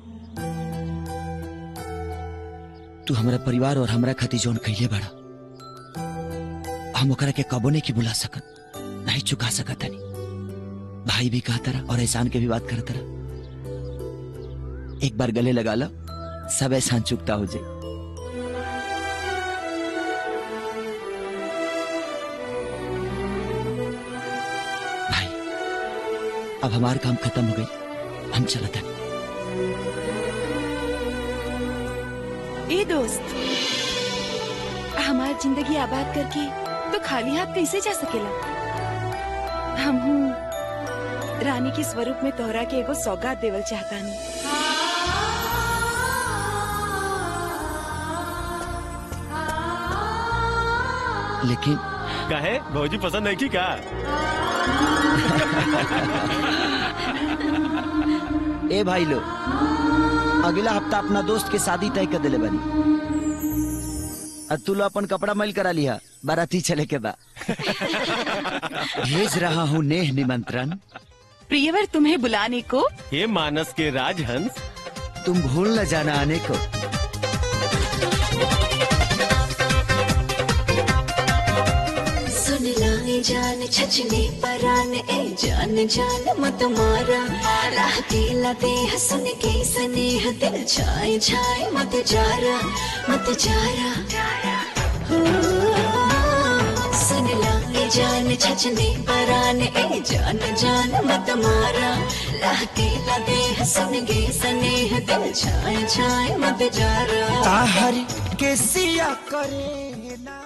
तू हमारा परिवार और हमरा खातिर जोन कहिए बड़ा हम ओकरा के कबो नहीं की बुला सकत नहीं चुका सकत हनी भाई भी कहा तरह और एहसान के भी बात कर तरह एक बार गले लगा लो सब एहसान चुकता हो जाए भाई अब हमारा काम खत्म हो गई हम चलते हैं ए दोस्त हमार जिंदगी आबाद करके तो खाली हाथ कैसे जा सकेला हम रानी के स्वरूप में तोहरा के एगो सौगात देवल चाहतानी लेकिन कहे भौजी पसंद नहीं की का ए भाई लो अगला हफ्ता अपना दोस्त के शादी तय कर दिले बनी और तू लो अपन कपड़ा मैल करा लिया बाराती चले के बा भेज रहा हूँ नेह निमंत्रण प्रियवर तुम्हें बुलाने को हे मानस के राजहंस तुम भूल न जाना आने को सुन लाए जान छचने परान ए जान जान मत मारा राह दिला दे हसन के स्नेह दिल छाए छाए मत जारा मत जारा हो, सुन लाए जान छचने परान ए जान जान मत मारा राह दिला दे हसन के स्नेह दिल छाए छाए मत जारा ताहर के सिया करे